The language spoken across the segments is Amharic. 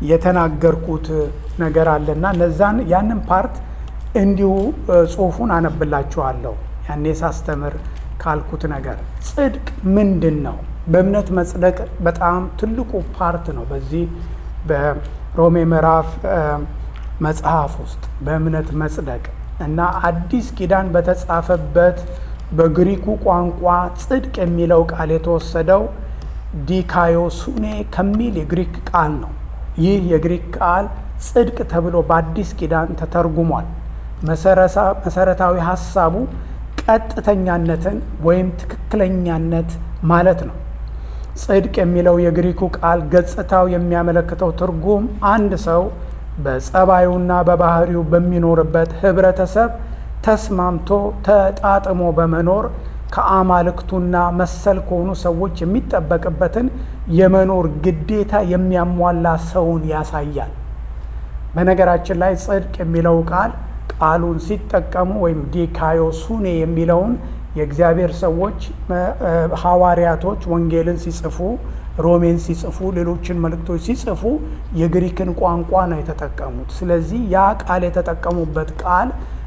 የተናገርኩት ነገር አለና እነዛን ያንን ፓርት እንዲሁ ጽሁፉን አነብላችኋለሁ። ያኔ ሳስተምር ካልኩት ነገር ጽድቅ ምንድን ነው? በእምነት መጽደቅ በጣም ትልቁ ፓርት ነው። በዚህ በሮሜ ምዕራፍ መጽሐፍ ውስጥ በእምነት መጽደቅ እና አዲስ ኪዳን በተጻፈበት በግሪኩ ቋንቋ ጽድቅ የሚለው ቃል የተወሰደው ዲካዮሱኔ ከሚል የግሪክ ቃል ነው። ይህ የግሪክ ቃል ጽድቅ ተብሎ በአዲስ ኪዳን ተተርጉሟል። መሰረታዊ ሀሳቡ ቀጥተኛነትን ወይም ትክክለኛነት ማለት ነው። ጽድቅ የሚለው የግሪኩ ቃል ገጽታው የሚያመለክተው ትርጉም አንድ ሰው በጸባዩና በባህሪው በሚኖርበት ህብረተሰብ ተስማምቶ ተጣጥሞ በመኖር ከአማልክቱና መሰል ከሆኑ ሰዎች የሚጠበቅበትን የመኖር ግዴታ የሚያሟላ ሰውን ያሳያል። በነገራችን ላይ ጽድቅ የሚለው ቃል ቃሉን ሲጠቀሙ ወይም ዲካዮሱኔ የሚለውን የእግዚአብሔር ሰዎች ሐዋርያቶች ወንጌልን ሲጽፉ፣ ሮሜን ሲጽፉ፣ ሌሎችን መልእክቶች ሲጽፉ የግሪክን ቋንቋ ነው የተጠቀሙት። ስለዚህ ያ ቃል የተጠቀሙበት ቃል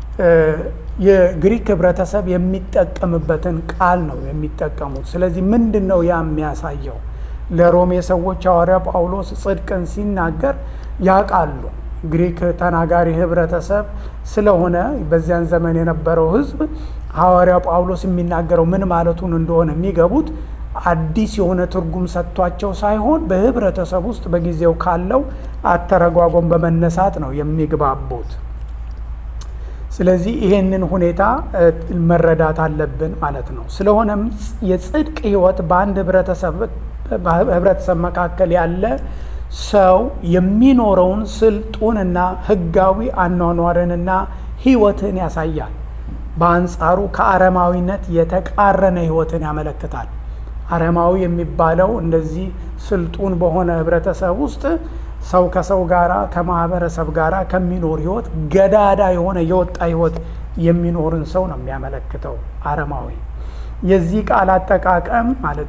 የግሪክ ህብረተሰብ የሚጠቀምበትን ቃል ነው የሚጠቀሙት። ስለዚህ ምንድን ነው ያ የሚያሳየው? ለሮሜ ሰዎች ሐዋርያ ጳውሎስ ጽድቅን ሲናገር ያውቃሉ። ግሪክ ተናጋሪ ህብረተሰብ ስለሆነ በዚያን ዘመን የነበረው ህዝብ ሐዋርያ ጳውሎስ የሚናገረው ምን ማለቱን እንደሆነ የሚገቡት አዲስ የሆነ ትርጉም ሰጥቷቸው ሳይሆን በህብረተሰብ ውስጥ በጊዜው ካለው አተረጓጎም በመነሳት ነው የሚግባቡት። ስለዚህ ይሄንን ሁኔታ መረዳት አለብን ማለት ነው። ስለሆነም የጽድቅ ህይወት በአንድ ህብረተሰብ መካከል ያለ ሰው የሚኖረውን ስልጡንና ህጋዊ አኗኗርንና ህይወትን ያሳያል። በአንጻሩ ከአረማዊነት የተቃረነ ህይወትን ያመለክታል። አረማዊ የሚባለው እንደዚህ ስልጡን በሆነ ህብረተሰብ ውስጥ ሰው ከሰው ጋራ ከማህበረሰብ ጋራ ከሚኖር ህይወት ገዳዳ የሆነ የወጣ ህይወት የሚኖርን ሰው ነው የሚያመለክተው አረማዊ። የዚህ ቃል አጠቃቀም ማለት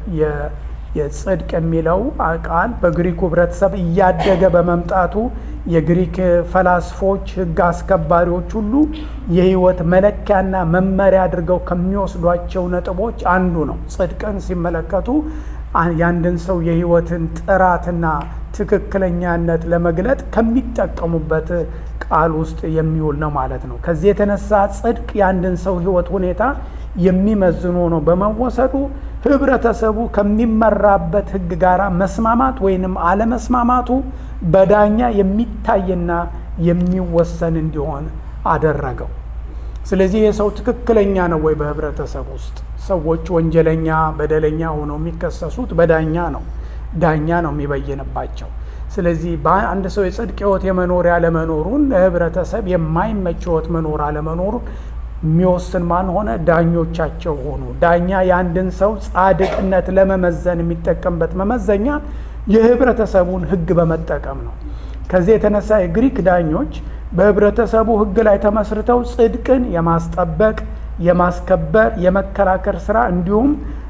የጽድቅ የሚለው ቃል በግሪኩ ህብረተሰብ እያደገ በመምጣቱ የግሪክ ፈላስፎች፣ ህግ አስከባሪዎች ሁሉ የህይወት መለኪያና መመሪያ አድርገው ከሚወስዷቸው ነጥቦች አንዱ ነው። ጽድቅን ሲመለከቱ የአንድን ሰው የህይወትን ጥራትና ትክክለኛነት ለመግለጥ ከሚጠቀሙበት ቃል ውስጥ የሚውል ነው ማለት ነው። ከዚህ የተነሳ ጽድቅ የአንድን ሰው ህይወት ሁኔታ የሚመዝኑ ሆኖ በመወሰዱ ህብረተሰቡ ከሚመራበት ህግ ጋር መስማማት ወይንም አለመስማማቱ በዳኛ የሚታይና የሚወሰን እንዲሆን አደረገው። ስለዚህ የሰው ትክክለኛ ነው ወይ? በህብረተሰብ ውስጥ ሰዎች ወንጀለኛ፣ በደለኛ ሆነው የሚከሰሱት በዳኛ ነው። ዳኛ ነው የሚበይንባቸው። ስለዚህ በአንድ ሰው የጽድቅ ህይወት የመኖር ያለመኖሩን ለህብረተሰብ የማይመች ህይወት መኖር አለመኖሩን የሚወስን ማን ሆነ? ዳኞቻቸው ሆኑ። ዳኛ የአንድን ሰው ጻድቅነት ለመመዘን የሚጠቀምበት መመዘኛ የህብረተሰቡን ህግ በመጠቀም ነው። ከዚህ የተነሳ የግሪክ ዳኞች በህብረተሰቡ ህግ ላይ ተመስርተው ጽድቅን የማስጠበቅ የማስከበር፣ የመከላከል ስራ እንዲሁም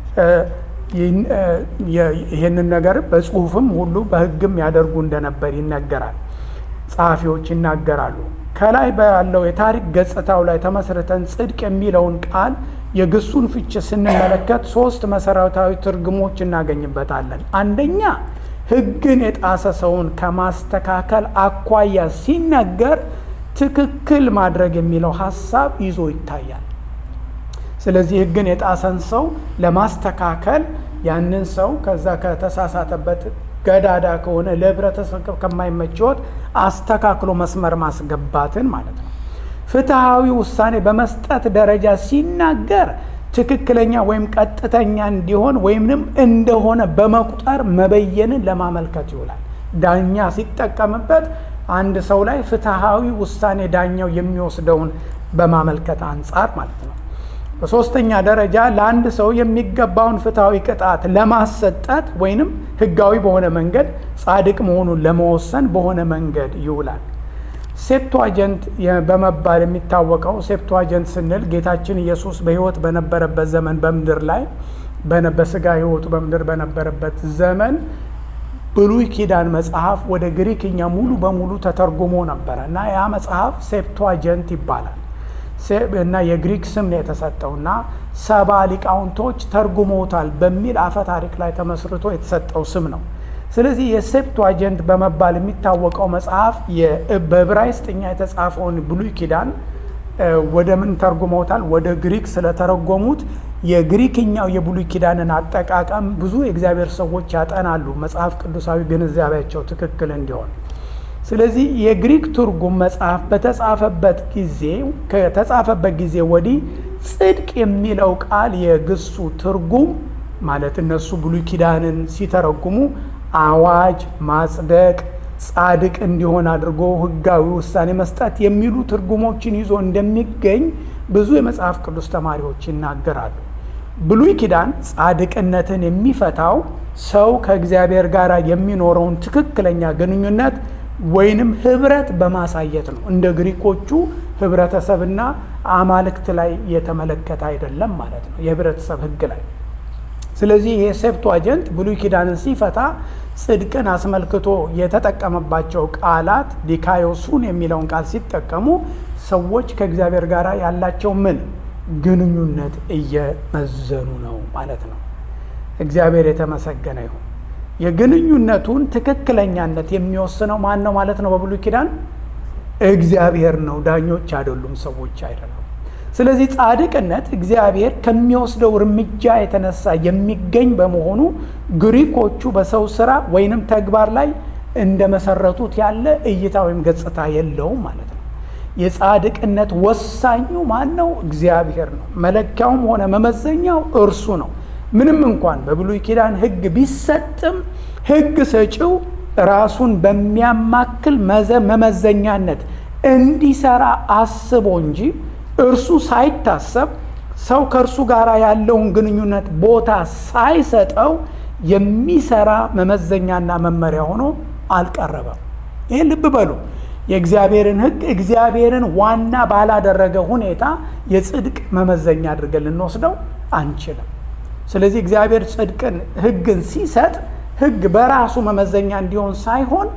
ይህንን ነገር በጽሁፍም ሁሉ በህግም ያደርጉ እንደነበር ይነገራል። ጸሐፊዎች ይናገራሉ። ከላይ ባለው የታሪክ ገጽታው ላይ ተመስርተን ጽድቅ የሚለውን ቃል የግሱን ፍች ስንመለከት ሶስት መሰረታዊ ትርጉሞች እናገኝበታለን። አንደኛ ህግን የጣሰ ሰውን ከማስተካከል አኳያ ሲነገር ትክክል ማድረግ የሚለው ሀሳብ ይዞ ይታያል። ስለዚህ ህግን የጣሰን ሰው ለማስተካከል ያንን ሰው ከዛ ከተሳሳተበት ገዳዳ ከሆነ ለህብረተሰብ ከማይመች ህይወት አስተካክሎ መስመር ማስገባትን ማለት ነው። ፍትሐዊ ውሳኔ በመስጠት ደረጃ ሲናገር ትክክለኛ ወይም ቀጥተኛ እንዲሆን ወይምንም እንደሆነ በመቁጠር መበየንን ለማመልከት ይውላል። ዳኛ ሲጠቀምበት አንድ ሰው ላይ ፍትሐዊ ውሳኔ ዳኛው የሚወስደውን በማመልከት አንጻር ማለት ነው። በሶስተኛ ደረጃ ለአንድ ሰው የሚገባውን ፍትሐዊ ቅጣት ለማሰጠት ወይንም ህጋዊ በሆነ መንገድ ጻድቅ መሆኑን ለመወሰን በሆነ መንገድ ይውላል። ሴፕቷጀንት በመባል የሚታወቀው ሴፕቷጀንት ስንል ጌታችን ኢየሱስ በህይወት በነበረበት ዘመን በምድር ላይ በስጋ ህይወቱ በምድር በነበረበት ዘመን ብሉይ ኪዳን መጽሐፍ ወደ ግሪክኛ ሙሉ በሙሉ ተተርጉሞ ነበረ እና ያ መጽሐፍ ሴፕቷጀንት ይባላል እና የግሪክ ስም ነው የተሰጠው እና ሰባ ሊቃውንቶች ተርጉሞታል በሚል አፈ ታሪክ ላይ ተመስርቶ የተሰጠው ስም ነው። ስለዚህ የሴፕቷጀንት በመባል የሚታወቀው መጽሐፍ በዕብራይስጥኛ የተጻፈውን ብሉይ ኪዳን ወደ ምን ተርጉመውታል? ወደ ግሪክ ስለተረጎሙት የግሪክኛው የብሉይ ኪዳንን አጠቃቀም ብዙ የእግዚአብሔር ሰዎች ያጠናሉ፣ መጽሐፍ ቅዱሳዊ ግንዛቤያቸው ትክክል እንዲሆን። ስለዚህ የግሪክ ትርጉም መጽሐፍ በተጻፈበት ጊዜ ከተጻፈበት ጊዜ ወዲህ ጽድቅ የሚለው ቃል የግሱ ትርጉም ማለት እነሱ ብሉይ ኪዳንን ሲተረጉሙ አዋጅ፣ ማጽደቅ፣ ጻድቅ እንዲሆን አድርጎ ሕጋዊ ውሳኔ መስጠት የሚሉ ትርጉሞችን ይዞ እንደሚገኝ ብዙ የመጽሐፍ ቅዱስ ተማሪዎች ይናገራሉ። ብሉይ ኪዳን ጻድቅነትን የሚፈታው ሰው ከእግዚአብሔር ጋር የሚኖረውን ትክክለኛ ግንኙነት ወይንም ህብረት በማሳየት ነው። እንደ ግሪኮቹ ህብረተሰብና አማልክት ላይ የተመለከተ አይደለም ማለት ነው፣ የህብረተሰብ ህግ ላይ። ስለዚህ ይሄ ሴፕቷጀንት ብሉይ ኪዳንን ሲፈታ ጽድቅን አስመልክቶ የተጠቀመባቸው ቃላት ዲካዮሱን የሚለውን ቃል ሲጠቀሙ ሰዎች ከእግዚአብሔር ጋር ያላቸው ምን ግንኙነት እየመዘኑ ነው ማለት ነው። እግዚአብሔር የተመሰገነ ይሁን። የግንኙነቱን ትክክለኛነት የሚወስነው ማን ነው ማለት ነው? በብሉይ ኪዳን እግዚአብሔር ነው፣ ዳኞች አይደሉም፣ ሰዎች አይደሉም። ስለዚህ ጻድቅነት እግዚአብሔር ከሚወስደው እርምጃ የተነሳ የሚገኝ በመሆኑ ግሪኮቹ በሰው ስራ ወይንም ተግባር ላይ እንደመሰረቱት ያለ እይታ ወይም ገጽታ የለውም ማለት ነው። የጻድቅነት ወሳኙ ማን ነው? እግዚአብሔር ነው። መለኪያውም ሆነ መመዘኛው እርሱ ነው። ምንም እንኳን በብሉይ ኪዳን ሕግ ቢሰጥም ሕግ ሰጪው ራሱን በሚያማክል መመዘኛነት እንዲሰራ አስቦ እንጂ እርሱ ሳይታሰብ ሰው ከእርሱ ጋር ያለውን ግንኙነት ቦታ ሳይሰጠው የሚሰራ መመዘኛና መመሪያ ሆኖ አልቀረበም። ይህን ልብ በሉ። የእግዚአብሔርን ሕግ እግዚአብሔርን ዋና ባላደረገ ሁኔታ የጽድቅ መመዘኛ አድርገን ልንወስደው አንችልም። ስለዚህ እግዚአብሔር ጽድቅን ሕግን ሲሰጥ ሕግ በራሱ መመዘኛ እንዲሆን ሳይሆን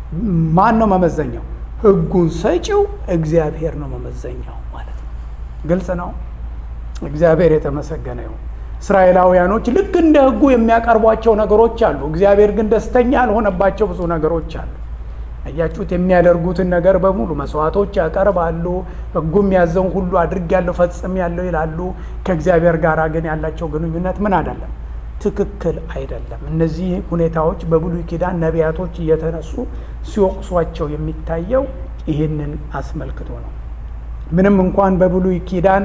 ማን ነው መመዘኛው? ሕጉን ሰጪው እግዚአብሔር ነው መመዘኛው ማለት ነው። ግልጽ ነው። እግዚአብሔር የተመሰገነ ይሁን። እስራኤላውያኖች ልክ እንደ ሕጉ የሚያቀርቧቸው ነገሮች አሉ። እግዚአብሔር ግን ደስተኛ ያልሆነባቸው ብዙ ነገሮች አሉ። አያችሁት? የሚያደርጉትን ነገር በሙሉ መስዋዕቶች ያቀርባሉ። ሕጉ የሚያዘውን ሁሉ አድርጌያለሁ ፈጽሜያለሁ ይላሉ። ከእግዚአብሔር ጋር ግን ያላቸው ግንኙነት ምን አይደለም፣ ትክክል አይደለም። እነዚህ ሁኔታዎች በብሉይ ኪዳን ነቢያቶች እየተነሱ ሲወቅሷቸው የሚታየው ይህንን አስመልክቶ ነው። ምንም እንኳን በብሉይ ኪዳን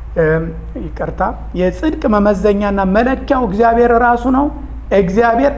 ይቅርታ፣ የጽድቅ መመዘኛና መለኪያው እግዚአብሔር ራሱ ነው። እግዚአብሔር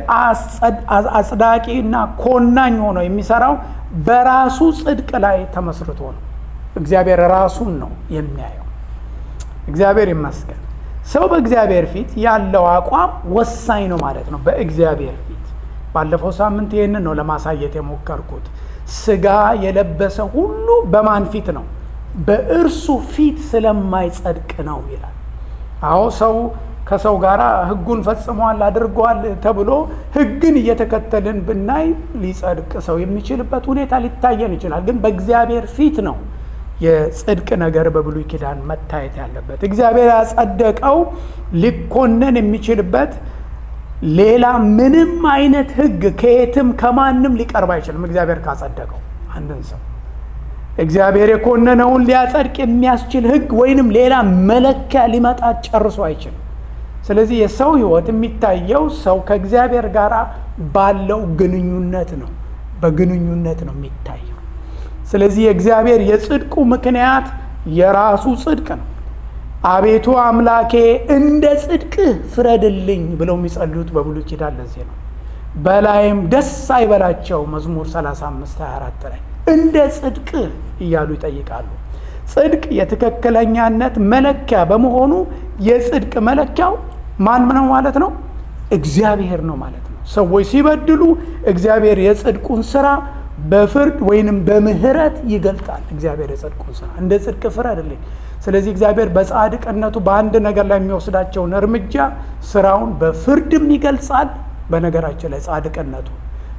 አጽዳቂ እና ኮናኝ ሆኖ የሚሰራው በራሱ ጽድቅ ላይ ተመስርቶ ነው። እግዚአብሔር ራሱን ነው የሚያየው። እግዚአብሔር ይመስገን። ሰው በእግዚአብሔር ፊት ያለው አቋም ወሳኝ ነው ማለት ነው። በእግዚአብሔር ፊት ባለፈው ሳምንት ይህንን ነው ለማሳየት የሞከርኩት። ስጋ የለበሰ ሁሉ በማን ፊት ነው? በእርሱ ፊት ስለማይጸድቅ ነው ይላል። አዎ ሰው ከሰው ጋር ሕጉን ፈጽሟል አድርጓል ተብሎ ሕግን እየተከተልን ብናይ ሊጸድቅ ሰው የሚችልበት ሁኔታ ሊታየን ይችላል። ግን በእግዚአብሔር ፊት ነው የጽድቅ ነገር በብሉይ ኪዳን መታየት ያለበት። እግዚአብሔር ያጸደቀው ሊኮነን የሚችልበት ሌላ ምንም አይነት ሕግ ከየትም ከማንም ሊቀርብ አይችልም። እግዚአብሔር ካጸደቀው አንድን ሰው እግዚአብሔር የኮነነውን ሊያጸድቅ የሚያስችል ሕግ ወይንም ሌላ መለኪያ ሊመጣ ጨርሶ አይችልም። ስለዚህ የሰው ህይወት የሚታየው ሰው ከእግዚአብሔር ጋር ባለው ግንኙነት ነው። በግንኙነት ነው የሚታየው። ስለዚህ የእግዚአብሔር የጽድቁ ምክንያት የራሱ ጽድቅ ነው። አቤቱ አምላኬ እንደ ጽድቅህ ፍረድልኝ ብለው የሚጸልዩት በብሉይ ኪዳን ለዚህ ነው። በላይም ደስ አይበላቸው መዝሙር 35 24 ላይ እንደ ጽድቅህ እያሉ ይጠይቃሉ። ጽድቅ የትክክለኛነት መለኪያ በመሆኑ የጽድቅ መለኪያው ማን ነው ማለት ነው? እግዚአብሔር ነው ማለት ነው። ሰዎች ሲበድሉ እግዚአብሔር የጽድቁን ስራ በፍርድ ወይንም በምህረት ይገልጣል። እግዚአብሔር የጽድቁን ስራ እንደ ጽድቅ ፍረድልኝ። ስለዚህ እግዚአብሔር በጻድቅነቱ በአንድ ነገር ላይ የሚወስዳቸውን እርምጃ ስራውን በፍርድም ይገልጻል። በነገራችን ላይ ጻድቅነቱ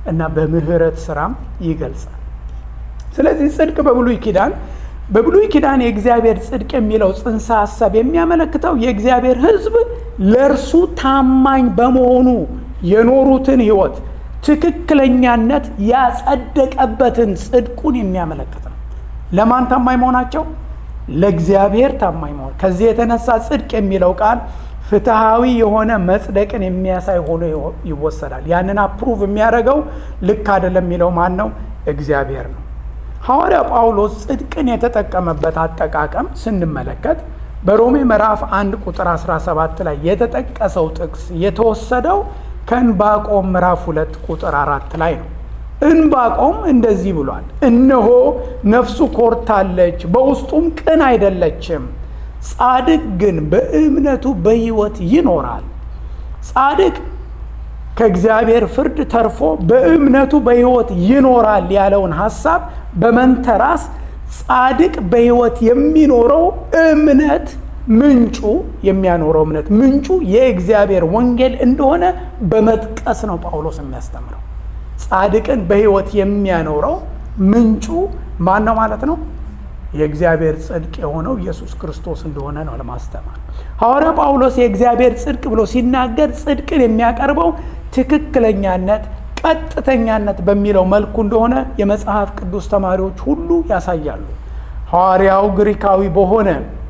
እና በምህረት ስራም ይገልጻል። ስለዚህ ጽድቅ በብሉይ ኪዳን በብሉይ ኪዳን የእግዚአብሔር ጽድቅ የሚለው ጽንሰ ሀሳብ የሚያመለክተው የእግዚአብሔር ሕዝብ ለእርሱ ታማኝ በመሆኑ የኖሩትን ህይወት ትክክለኛነት ያጸደቀበትን ጽድቁን የሚያመለክት ነው። ለማን ታማኝ መሆናቸው? ለእግዚአብሔር ታማኝ መሆን። ከዚህ የተነሳ ጽድቅ የሚለው ቃል ፍትሐዊ የሆነ መጽደቅን የሚያሳይ ሆኖ ይወሰዳል። ያንን አፕሩቭ የሚያደርገው ልክ አይደለም የሚለው ማን ነው? እግዚአብሔር ነው። ሐዋርያ ጳውሎስ ጽድቅን የተጠቀመበት አጠቃቀም ስንመለከት በሮሜ ምዕራፍ 1 ቁጥር 17 ላይ የተጠቀሰው ጥቅስ የተወሰደው ከእንባቆም ምዕራፍ 2 ቁጥር 4 ላይ ነው። እንባቆም እንደዚህ ብሏል፣ እነሆ ነፍሱ ኮርታለች፣ በውስጡም ቅን አይደለችም። ጻድቅ ግን በእምነቱ በሕይወት ይኖራል። ጻድቅ ከእግዚአብሔር ፍርድ ተርፎ በእምነቱ በሕይወት ይኖራል ያለውን ሐሳብ በመንተራስ ጻድቅ በሕይወት የሚኖረው እምነት ምንጩ የሚያኖረው እምነት ምንጩ የእግዚአብሔር ወንጌል እንደሆነ በመጥቀስ ነው ጳውሎስ የሚያስተምረው። ጻድቅን በሕይወት የሚያኖረው ምንጩ ማን ነው ማለት ነው? የእግዚአብሔር ጽድቅ የሆነው ኢየሱስ ክርስቶስ እንደሆነ ነው ለማስተማር። ሐዋርያ ጳውሎስ የእግዚአብሔር ጽድቅ ብሎ ሲናገር ጽድቅን የሚያቀርበው ትክክለኛነት፣ ቀጥተኛነት በሚለው መልኩ እንደሆነ የመጽሐፍ ቅዱስ ተማሪዎች ሁሉ ያሳያሉ። ሐዋርያው ግሪካዊ በሆነ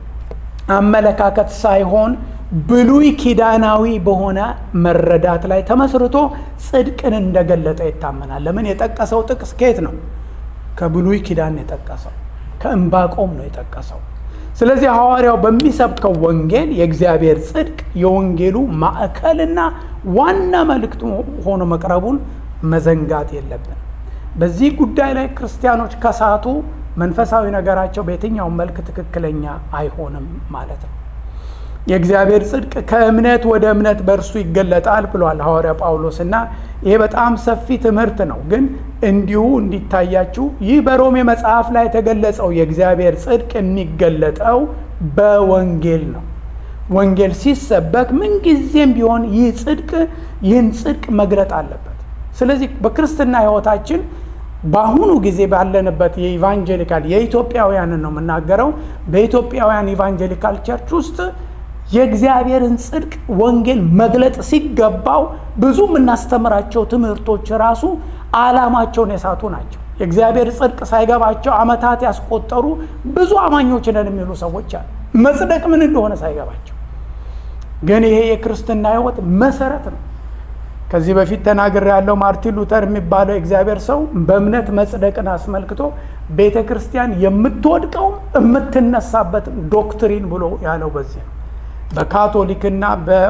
አመለካከት ሳይሆን ብሉይ ኪዳናዊ በሆነ መረዳት ላይ ተመስርቶ ጽድቅን እንደገለጠ ይታመናል። ለምን? የጠቀሰው ጥቅስ ከየት ነው? ከብሉይ ኪዳን የጠቀሰው ከእምባቆም ነው የጠቀሰው። ስለዚህ ሐዋርያው በሚሰብከው ወንጌል የእግዚአብሔር ጽድቅ የወንጌሉ ማዕከልና ዋና መልእክቱ ሆኖ መቅረቡን መዘንጋት የለብን። በዚህ ጉዳይ ላይ ክርስቲያኖች ከሳቱ መንፈሳዊ ነገራቸው በየትኛውም መልክ ትክክለኛ አይሆንም ማለት ነው። የእግዚአብሔር ጽድቅ ከእምነት ወደ እምነት በእርሱ ይገለጣል ብሏል ሐዋርያ ጳውሎስ እና ይሄ በጣም ሰፊ ትምህርት ነው። ግን እንዲሁ እንዲታያችሁ ይህ በሮሜ መጽሐፍ ላይ የተገለጸው የእግዚአብሔር ጽድቅ የሚገለጠው በወንጌል ነው። ወንጌል ሲሰበክ ምንጊዜም ቢሆን ይህ ጽድቅ ይህን ጽድቅ መግለጥ አለበት። ስለዚህ በክርስትና ሕይወታችን በአሁኑ ጊዜ ባለንበት የኢቫንጀሊካል የኢትዮጵያውያንን ነው የምናገረው። በኢትዮጵያውያን ኢቫንጀሊካል ቸርች ውስጥ የእግዚአብሔርን ጽድቅ ወንጌል መግለጥ ሲገባው ብዙ የምናስተምራቸው ትምህርቶች ራሱ ዓላማቸውን የሳቱ ናቸው። የእግዚአብሔር ጽድቅ ሳይገባቸው ዓመታት ያስቆጠሩ ብዙ አማኞች ነን የሚሉ ሰዎች አሉ። መጽደቅ ምን እንደሆነ ሳይገባቸው። ግን ይሄ የክርስትና ሕይወት መሰረት ነው። ከዚህ በፊት ተናግር ያለው ማርቲን ሉተር የሚባለው የእግዚአብሔር ሰው በእምነት መጽደቅን አስመልክቶ ቤተ ክርስቲያን የምትወድቀውም የምትነሳበት ዶክትሪን ብሎ ያለው በዚህ ነው። በካቶሊክና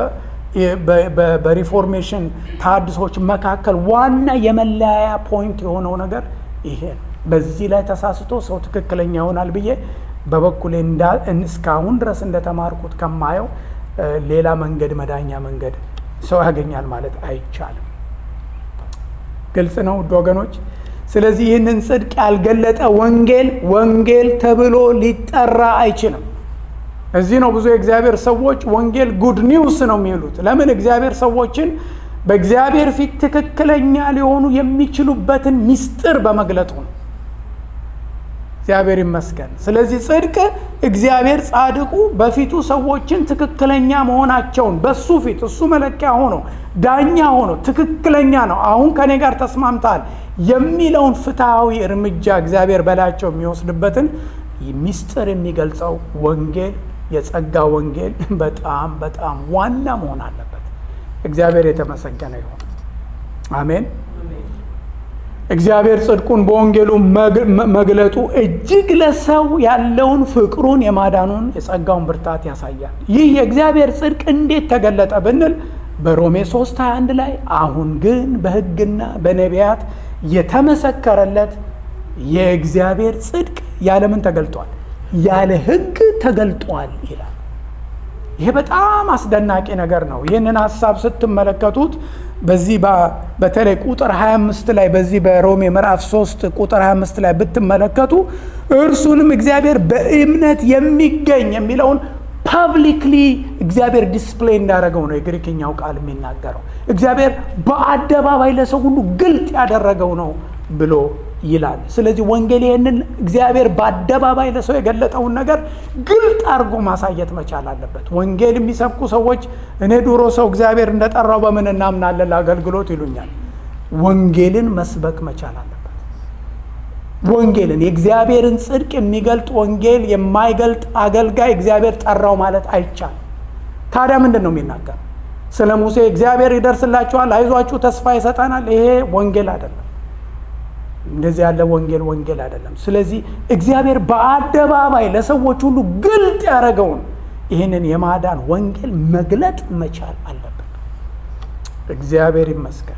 በሪፎርሜሽን ተሐድሶች መካከል ዋና የመለያያ ፖይንት የሆነው ነገር ይሄ ነው። በዚህ ላይ ተሳስቶ ሰው ትክክለኛ ይሆናል ብዬ በበኩሌ እስካሁን ድረስ እንደተማርኩት ከማየው ሌላ መንገድ መዳኛ መንገድ ሰው ያገኛል ማለት አይቻልም። ግልጽ ነው ውድ ወገኖች። ስለዚህ ይህንን ጽድቅ ያልገለጠ ወንጌል ወንጌል ተብሎ ሊጠራ አይችልም። እዚህ ነው ብዙ የእግዚአብሔር ሰዎች ወንጌል ጉድ ኒውስ ነው የሚሉት። ለምን? እግዚአብሔር ሰዎችን በእግዚአብሔር ፊት ትክክለኛ ሊሆኑ የሚችሉበትን ምስጢር በመግለጡ ነው። እግዚአብሔር ይመስገን። ስለዚህ ጽድቅ እግዚአብሔር ጻድቁ በፊቱ ሰዎችን ትክክለኛ መሆናቸውን በሱ ፊት እሱ መለኪያ ሆኖ ዳኛ ሆኖ ትክክለኛ ነው፣ አሁን ከኔ ጋር ተስማምተሃል የሚለውን ፍትሐዊ እርምጃ እግዚአብሔር በላያቸው የሚወስድበትን ምስጢር የሚገልጸው ወንጌል የጸጋ ወንጌል በጣም በጣም ዋና መሆን አለበት። እግዚአብሔር የተመሰገነ ይሁን። አሜን። እግዚአብሔር ጽድቁን በወንጌሉ መግለጡ እጅግ ለሰው ያለውን ፍቅሩን፣ የማዳኑን፣ የጸጋውን ብርታት ያሳያል። ይህ የእግዚአብሔር ጽድቅ እንዴት ተገለጠ ብንል በሮሜ 3 21 ላይ አሁን ግን በሕግና በነቢያት የተመሰከረለት የእግዚአብሔር ጽድቅ ያለምን ተገልጧል ያለ ሕግ ተገልጧል ይላል። ይሄ በጣም አስደናቂ ነገር ነው። ይህንን ሀሳብ ስትመለከቱት በዚህ በተለይ ቁጥር 25 ላይ በዚህ በሮሜ ምዕራፍ 3 ቁጥር 25 ላይ ብትመለከቱ እርሱንም እግዚአብሔር በእምነት የሚገኝ የሚለውን ፐብሊክሊ እግዚአብሔር ዲስፕሌይ እንዳደረገው ነው የግሪክኛው ቃል የሚናገረው። እግዚአብሔር በአደባባይ ለሰው ሁሉ ግልጥ ያደረገው ነው ብሎ ይላል። ስለዚህ ወንጌል ይህንን እግዚአብሔር በአደባባይ ለሰው የገለጠውን ነገር ግልጥ አድርጎ ማሳየት መቻል አለበት። ወንጌል የሚሰብኩ ሰዎች እኔ ድሮ ሰው እግዚአብሔር እንደጠራው በምን እናምናለን ለአገልግሎት ይሉኛል። ወንጌልን መስበክ መቻል አለበት። ወንጌልን የእግዚአብሔርን ጽድቅ የሚገልጥ ወንጌል የማይገልጥ አገልጋይ እግዚአብሔር ጠራው ማለት አይቻልም። ታዲያ ምንድን ነው የሚናገር? ስለ ሙሴ እግዚአብሔር ይደርስላችኋል፣ አይዟችሁ፣ ተስፋ ይሰጠናል። ይሄ ወንጌል አይደለም። እንደዚህ ያለ ወንጌል ወንጌል አይደለም። ስለዚህ እግዚአብሔር በአደባባይ ለሰዎች ሁሉ ግልጥ ያደረገውን ይህንን የማዳን ወንጌል መግለጥ መቻል አለብን። እግዚአብሔር ይመስገን።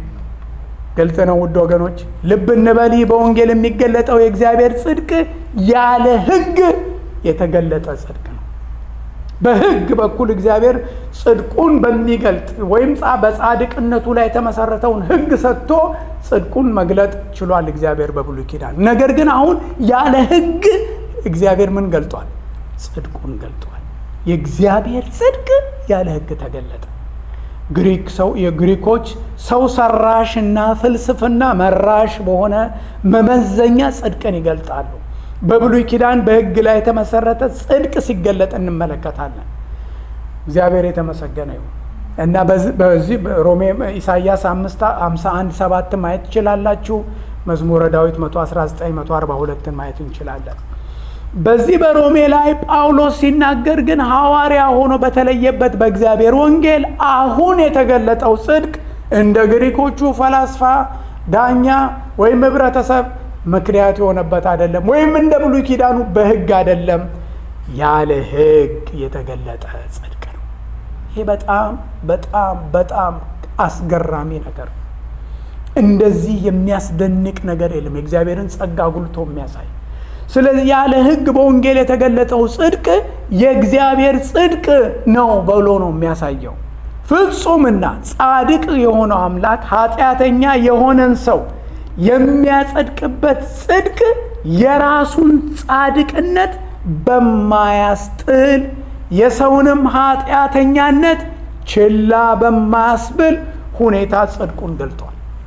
ግልጽ ነው ውድ ወገኖች፣ ልብ እንበል። ይህ በወንጌል የሚገለጠው የእግዚአብሔር ጽድቅ ያለ ሕግ የተገለጠ ጽድቅ ነው። በሕግ በኩል እግዚአብሔር ጽድቁን በሚገልጥ ወይም በጻድቅነቱ ላይ የተመሰረተውን ሕግ ሰጥቶ ጽድቁን መግለጥ ችሏል እግዚአብሔር በብሉይ ኪዳን። ነገር ግን አሁን ያለ ሕግ እግዚአብሔር ምን ገልጧል? ጽድቁን ገልጧል። የእግዚአብሔር ጽድቅ ያለ ሕግ ተገለጠ። ግሪክ ሰው የግሪኮች ሰው ሰራሽ እና ፍልስፍና መራሽ በሆነ መመዘኛ ጽድቅን ይገልጣሉ። በብሉይ ኪዳን በሕግ ላይ የተመሰረተ ጽድቅ ሲገለጥ እንመለከታለን። እግዚአብሔር የተመሰገነ ይሁን እና በዚህ ሮሜ ኢሳያስ 51 ሰባት ማየት ትችላላችሁ። መዝሙረ ዳዊት 119 142ን ማየት እንችላለን። በዚህ በሮሜ ላይ ጳውሎስ ሲናገር ግን ሐዋርያ ሆኖ በተለየበት በእግዚአብሔር ወንጌል አሁን የተገለጠው ጽድቅ እንደ ግሪኮቹ ፈላስፋ፣ ዳኛ ወይም ህብረተሰብ ምክንያት የሆነበት አይደለም። ወይም እንደ ብሉይ ኪዳኑ በሕግ አይደለም። ያለ ሕግ የተገለጠ ጽድቅ ነው። ይሄ በጣም በጣም በጣም አስገራሚ ነገር ነው። እንደዚህ የሚያስደንቅ ነገር የለም። የእግዚአብሔርን ጸጋ ጉልቶ የሚያሳይ ስለዚህ ያለ ሕግ በወንጌል የተገለጠው ጽድቅ የእግዚአብሔር ጽድቅ ነው ብሎ ነው የሚያሳየው። ፍጹምና ጻድቅ የሆነው አምላክ ኃጢአተኛ የሆነን ሰው የሚያጸድቅበት ጽድቅ የራሱን ጻድቅነት በማያስጥል የሰውንም ኃጢአተኛነት ችላ በማያስብል ሁኔታ ጽድቁን ገልጧል።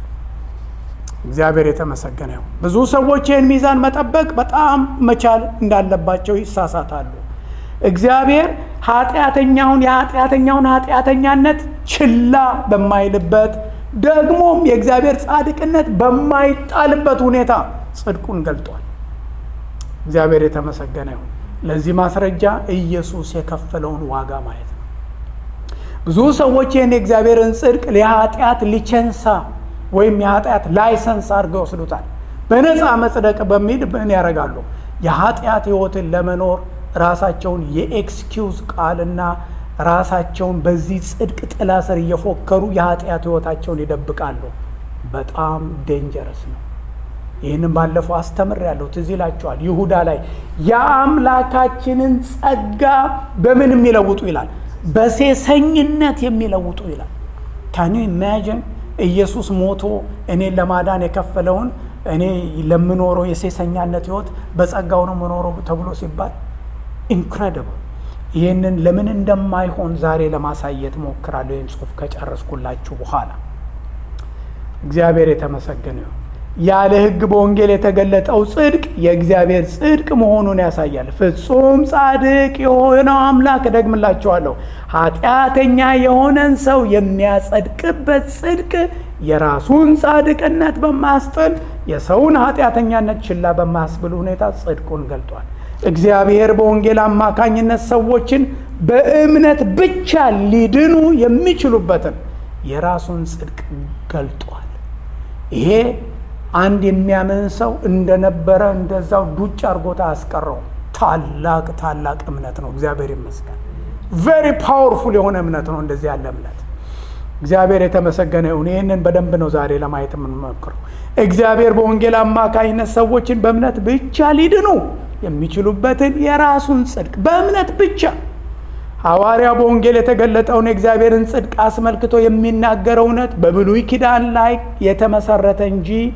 እግዚአብሔር የተመሰገነ ይሁን። ብዙ ሰዎች ይህን ሚዛን መጠበቅ በጣም መቻል እንዳለባቸው ይሳሳታሉ። እግዚአብሔር ኃጢአተኛውን የኃጢአተኛውን ኃጢአተኛነት ችላ በማይልበት ደግሞም የእግዚአብሔር ጻድቅነት በማይጣልበት ሁኔታ ጽድቁን ገልጧል። እግዚአብሔር የተመሰገነ ይሁን። ለዚህ ማስረጃ ኢየሱስ የከፈለውን ዋጋ ማየት ነው። ብዙ ሰዎች ይህን የእግዚአብሔርን ጽድቅ የኃጢአት ሊቸንሳ ወይም የኃጢአት ላይሰንስ አድርገው ይወስዱታል። በነፃ መጽደቅ በሚል ምን ያደርጋሉ? የኃጢአት ሕይወትን ለመኖር ራሳቸውን የኤክስኪውዝ ቃልና ራሳቸውን በዚህ ጽድቅ ጥላ ስር እየፎከሩ የኃጢአት ሕይወታቸውን ይደብቃሉ። በጣም ዴንጀረስ ነው። ይህንም ባለፈው አስተምር ያለው ትዝ ይላቸዋል። ይሁዳ ላይ የአምላካችንን ጸጋ በምን የሚለውጡ ይላል? በሴሰኝነት የሚለውጡ ይላል። ካኒ ኢማጂን ኢየሱስ ሞቶ እኔን ለማዳን የከፈለውን እኔ ለምኖረው የሴሰኛነት ህይወት በጸጋው ነው መኖረው ተብሎ ሲባል ኢንክሬዲብል። ይህንን ለምን እንደማይሆን ዛሬ ለማሳየት ሞክራለሁ። ይህን ጽሑፍ ከጨረስኩላችሁ በኋላ እግዚአብሔር የተመሰገነ ይሁን። ያለ ሕግ በወንጌል የተገለጠው ጽድቅ የእግዚአብሔር ጽድቅ መሆኑን ያሳያል። ፍጹም ጻድቅ የሆነው አምላክ እደግምላችኋለሁ፣ ኃጢአተኛ የሆነን ሰው የሚያጸድቅበት ጽድቅ የራሱን ጻድቅነት በማያስጥል የሰውን ኃጢአተኛነት ችላ በማያስብል ሁኔታ ጽድቁን ገልጧል። እግዚአብሔር በወንጌል አማካኝነት ሰዎችን በእምነት ብቻ ሊድኑ የሚችሉበትን የራሱን ጽድቅ ገልጧል። ይሄ አንድ የሚያምን ሰው እንደነበረ እንደዛው ዱጭ አርጎታ አያስቀረውም። ታላቅ ታላቅ እምነት ነው። እግዚአብሔር ይመስገን። ቬሪ ፓወርፉል የሆነ እምነት ነው። እንደዚህ ያለ እምነት እግዚአብሔር የተመሰገነ ይሁን። ይህንን በደንብ ነው ዛሬ ለማየት የምንሞክረው። እግዚአብሔር በወንጌል አማካኝነት ሰዎችን በእምነት ብቻ ሊድኑ የሚችሉበትን የራሱን ጽድቅ በእምነት ብቻ ሐዋርያው በወንጌል የተገለጠውን የእግዚአብሔርን ጽድቅ አስመልክቶ የሚናገረው እውነት በብሉይ ኪዳን ላይ የተመሰረተ እንጂ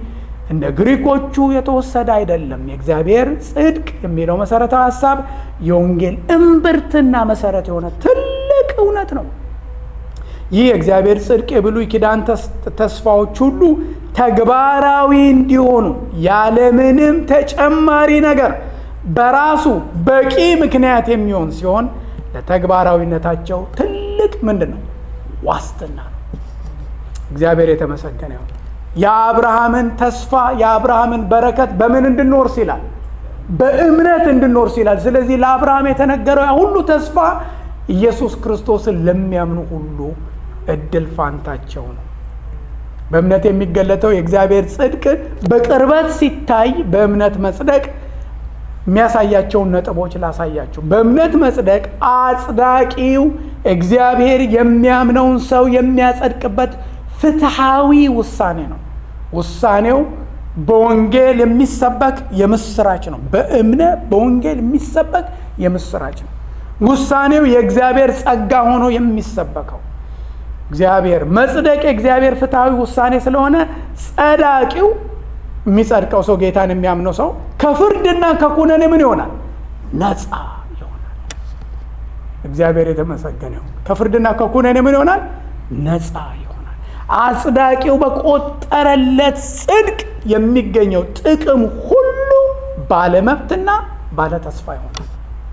እንደ ግሪኮቹ የተወሰደ አይደለም። የእግዚአብሔር ጽድቅ የሚለው መሰረታዊ ሀሳብ የወንጌል እምብርትና መሰረት የሆነ ትልቅ እውነት ነው። ይህ የእግዚአብሔር ጽድቅ የብሉይ ኪዳን ተስፋዎች ሁሉ ተግባራዊ እንዲሆኑ ያለምንም ተጨማሪ ነገር በራሱ በቂ ምክንያት የሚሆን ሲሆን ለተግባራዊነታቸው ትልቅ ምንድን ነው ዋስትና ነው። እግዚአብሔር የተመሰገነ ይሁን። የአብርሃምን ተስፋ የአብርሃምን በረከት በምን እንድንወርስ ይላል? በእምነት እንድንወርስ ይላል። ስለዚህ ለአብርሃም የተነገረው ያ ሁሉ ተስፋ ኢየሱስ ክርስቶስን ለሚያምኑ ሁሉ እድል ፋንታቸው ነው። በእምነት የሚገለጠው የእግዚአብሔር ጽድቅ በቅርበት ሲታይ በእምነት መጽደቅ የሚያሳያቸውን ነጥቦች ላሳያቸው። በእምነት መጽደቅ አጽዳቂው እግዚአብሔር የሚያምነውን ሰው የሚያጸድቅበት ፍትሐዊ ውሳኔ ነው። ውሳኔው በወንጌል የሚሰበክ የምስራች ነው። በእምነት በወንጌል የሚሰበክ የምስራች ነው። ውሳኔው የእግዚአብሔር ጸጋ ሆኖ የሚሰበከው እግዚአብሔር መጽደቅ የእግዚአብሔር ፍትሐዊ ውሳኔ ስለሆነ ጸዳቂው የሚጸድቀው ሰው ጌታን የሚያምነው ሰው ከፍርድና ከኩነኔ ምን ይሆናል? ነፃ ይሆናል። እግዚአብሔር የተመሰገነ ይሁን። ከፍርድና ከኩነኔ ምን ይሆናል? ነፃ ይሆናል። አጽዳቂው በቆጠረለት ጽድቅ የሚገኘው ጥቅም ሁሉ ባለመብትና ባለተስፋ ይሆናል።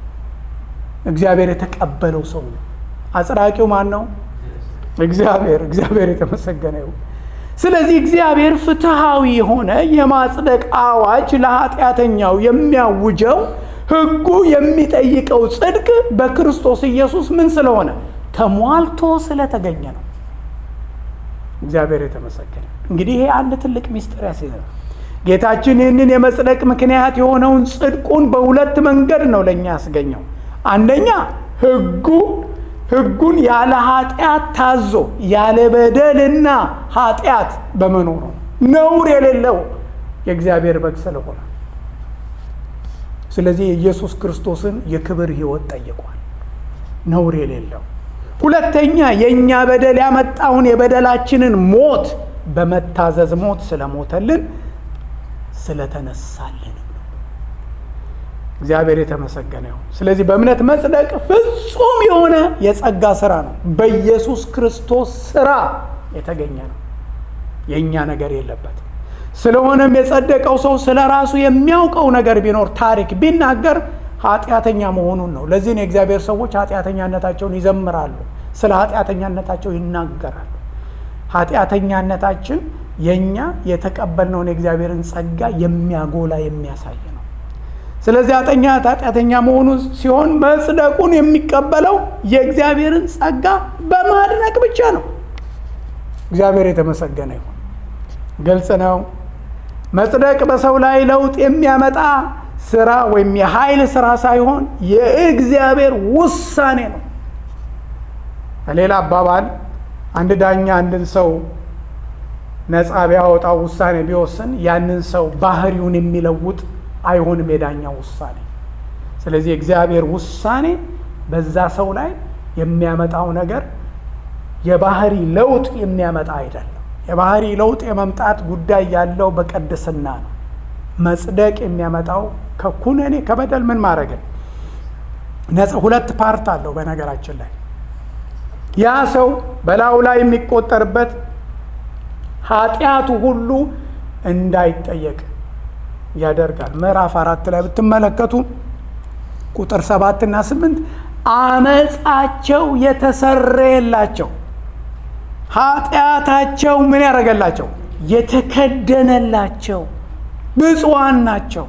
እግዚአብሔር የተቀበለው ሰው ነው። አጽዳቂው ማን ነው? እግዚአብሔር። እግዚአብሔር የተመሰገነ ይሁን። ስለዚህ እግዚአብሔር ፍትሐዊ የሆነ የማጽደቅ አዋጅ ለኃጢአተኛው የሚያውጀው ሕጉ የሚጠይቀው ጽድቅ በክርስቶስ ኢየሱስ ምን ስለሆነ ተሟልቶ ስለተገኘ ነው። እግዚአብሔር የተመሰገነ። እንግዲህ ይሄ አንድ ትልቅ ሚስጥር ያስይዘናል። ጌታችን ይህንን የመጽደቅ ምክንያት የሆነውን ጽድቁን በሁለት መንገድ ነው ለእኛ ያስገኘው። አንደኛ ሕጉ ሕጉን ያለ ኃጢአት ታዞ ያለ በደልና ኃጢአት በመኖሩ ነውር የሌለው የእግዚአብሔር በግ ስለሆነ፣ ስለዚህ የኢየሱስ ክርስቶስን የክብር ሕይወት ጠይቋል። ነውር የሌለው ሁለተኛ የእኛ በደል ያመጣውን የበደላችንን ሞት በመታዘዝ ሞት ስለሞተልን ስለተነሳልን እግዚአብሔር የተመሰገነ ይሁን። ስለዚህ በእምነት መጽደቅ ፍጹም የሆነ የጸጋ ስራ ነው። በኢየሱስ ክርስቶስ ስራ የተገኘ ነው። የእኛ ነገር የለበትም። ስለሆነም የጸደቀው ሰው ስለ ራሱ የሚያውቀው ነገር ቢኖር ታሪክ ቢናገር ኃጢአተኛ መሆኑን ነው። ለዚህ ነው የእግዚአብሔር ሰዎች ኃጢአተኛነታቸውን ይዘምራሉ፣ ስለ ኃጢአተኛነታቸው ይናገራሉ። ኃጢአተኛነታችን የእኛ የተቀበልነውን የእግዚአብሔርን ጸጋ የሚያጎላ የሚያሳይ ነው። ስለዚህ ኃጢአተኛ ኃጢአተኛ መሆኑ ሲሆን መጽደቁን የሚቀበለው የእግዚአብሔርን ጸጋ በማድነቅ ብቻ ነው። እግዚአብሔር የተመሰገነ ይሁን። ግልጽ ነው። መጽደቅ በሰው ላይ ለውጥ የሚያመጣ ስራ ወይም የኃይል ስራ ሳይሆን የእግዚአብሔር ውሳኔ ነው። በሌላ አባባል አንድ ዳኛ አንድን ሰው ነፃ ቢያወጣው ውሳኔ ቢወስን ያንን ሰው ባህሪውን የሚለውጥ አይሆንም የዳኛው ውሳኔ። ስለዚህ የእግዚአብሔር ውሳኔ በዛ ሰው ላይ የሚያመጣው ነገር የባህሪ ለውጥ የሚያመጣ አይደለም። የባህሪ ለውጥ የመምጣት ጉዳይ ያለው በቅድስና ነው። መጽደቅ የሚያመጣው ከኩነኔ ከበደል ምን ማድረግን ነፃ ሁለት ፓርት አለው። በነገራችን ላይ ያ ሰው በላዩ ላይ የሚቆጠርበት ኃጢአቱ ሁሉ እንዳይጠየቅ ያደርጋል። ምዕራፍ አራት ላይ ብትመለከቱ ቁጥር ሰባትና ስምንት አመፃቸው የተሰረየላቸው ኃጢአታቸው ምን ያደረገላቸው የተከደነላቸው ብፁዓን ናቸው።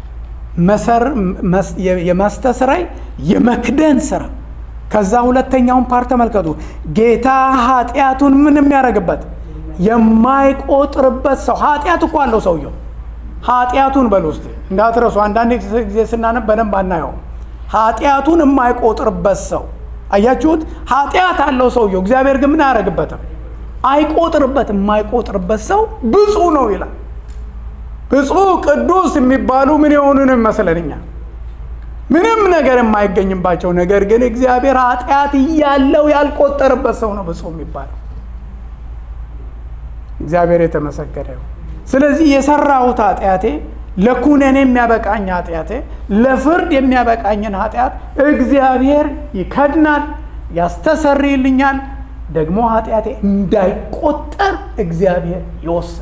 የማስተስረይ የመክደን ስራ። ከዛ ሁለተኛውን ፓርት ተመልከቱ። ጌታ ኃጢአቱን ምን የሚያደርግበት የማይቆጥርበት ሰው ኃጢአት እኮ አለው ሰውየው ኃጢአቱን በል ውስጥ እንዳትረሱ። አንዳንድ ጊዜ ስናነብ በደንብ አናየውም። ኃጢአቱን የማይቆጥርበት ሰው አያችሁት? ኃጢአት አለው ሰውየው፣ እግዚአብሔር ግን ምን አያደርግበትም? አይቆጥርበትም። የማይቆጥርበት ሰው ብፁዕ ነው ይላል። ብፁዕ ቅዱስ የሚባሉ ምን የሆኑን ይመስለንኛ ምንም ነገር የማይገኝባቸው ነገር ግን እግዚአብሔር ኃጢአት እያለው ያልቆጠርበት ሰው ነው ብፁዕ የሚባለው። እግዚአብሔር የተመሰገነ ይሁን። ስለዚህ የሰራሁት ኃጢአቴ ለኩነኔ የሚያበቃኝ ኃጢአቴ ለፍርድ የሚያበቃኝን ኃጢአት እግዚአብሔር ይከድናል፣ ያስተሰርይልኛል። ደግሞ ኃጢአቴ እንዳይቆጠር እግዚአብሔር ይወስናል።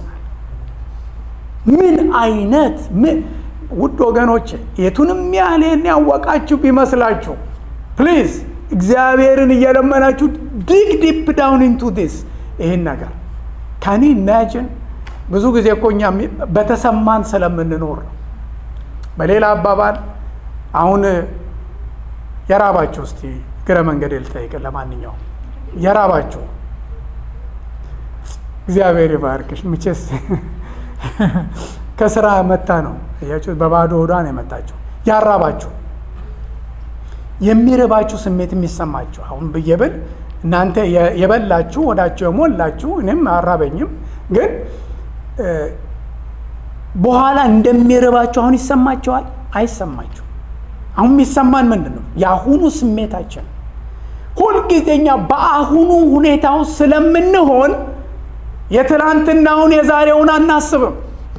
ምን አይነት ምን ውድ ወገኖች የቱንም ያህል ይህን ያወቃችሁ ቢመስላችሁ ፕሊዝ እግዚአብሔርን እየለመናችሁ ዲግ ዲፕ ዳውን ኢንቱ ዲስ ይህን ነገር ካኒ ኢማጂን ብዙ ጊዜ እኮ እኛ በተሰማን ስለምንኖር ነው። በሌላ አባባል አሁን የራባችሁ እስቲ እግረ መንገድ ልጠይቅ። ለማንኛውም የራባችሁ እግዚአብሔር ይባርክሽ። ምቼስ ከስራ መታ ነው እያችሁ በባዶ ሆዷ ነው የመጣችሁ። ያራባችሁ የሚርባችሁ ስሜት የሚሰማችሁ አሁን ብዬ ብል እናንተ የበላችሁ ወዳችሁ የሞላችሁ እኔም አራበኝም ግን በኋላ እንደሚርባችሁ አሁን ይሰማችኋል? አይሰማችሁ። አሁን የሚሰማን ምንድን ነው? የአሁኑ ስሜታችን ሁልጊዜኛ በአሁኑ ሁኔታ ውስጥ ስለምንሆን የትላንትናውን የዛሬውን አናስብም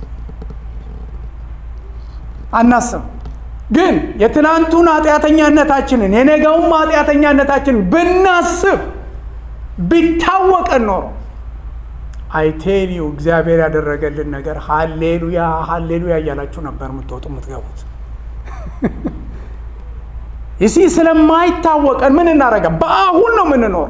አናስብም። ግን የትናንቱን ኃጢአተኛነታችንን የነገውን ኃጢአተኛነታችንን ብናስብ ቢታወቀን ኖሮ አይቴሊዩ እግዚአብሔር ያደረገልን ነገር ሀሌሉያ ሀሌሉያ እያላችሁ ነበር የምትወጡ የምትገቡት። ይሲ ስለማይታወቀን ምን እናደርጋ በአሁን ነው የምንኖር።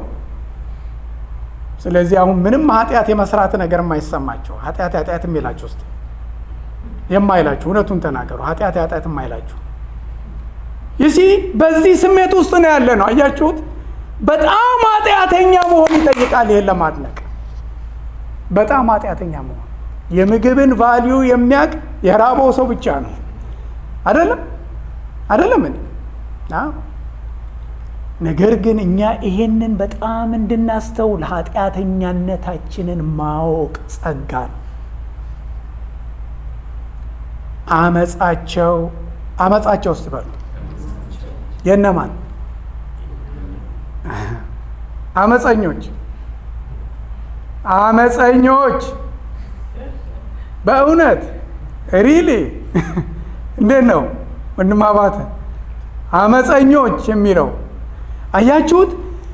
ስለዚህ አሁን ምንም ኃጢአት የመስራት ነገር የማይሰማቸው ኃጢአት ኃጢአት የሚላችሁ ውስጥ የማይላችሁ እውነቱን ተናገሩ። ኃጢአት ኃጢአት የማይላችሁ ይሲ በዚህ ስሜት ውስጥ ነው ያለ ነው። አያችሁት? በጣም ኃጢአተኛ መሆን ይጠይቃል ይሄን ለማድነቅ በጣም ኃጢአተኛ መሆን የምግብን ቫሊዩ የሚያውቅ የራበው ሰው ብቻ ነው። አይደለም አይደለም እ ነገር ግን እኛ ይሄንን በጣም እንድናስተውል ኃጢአተኛነታችንን ማወቅ ጸጋ ነው። አመፃቸው አመፃቸው ውስጥ በሉ የነማን አመፀኞች አመፀኞች በእውነት ሪሊ እንዴት ነው ወንድም አባተ አመፀኞች የሚለው አያችሁት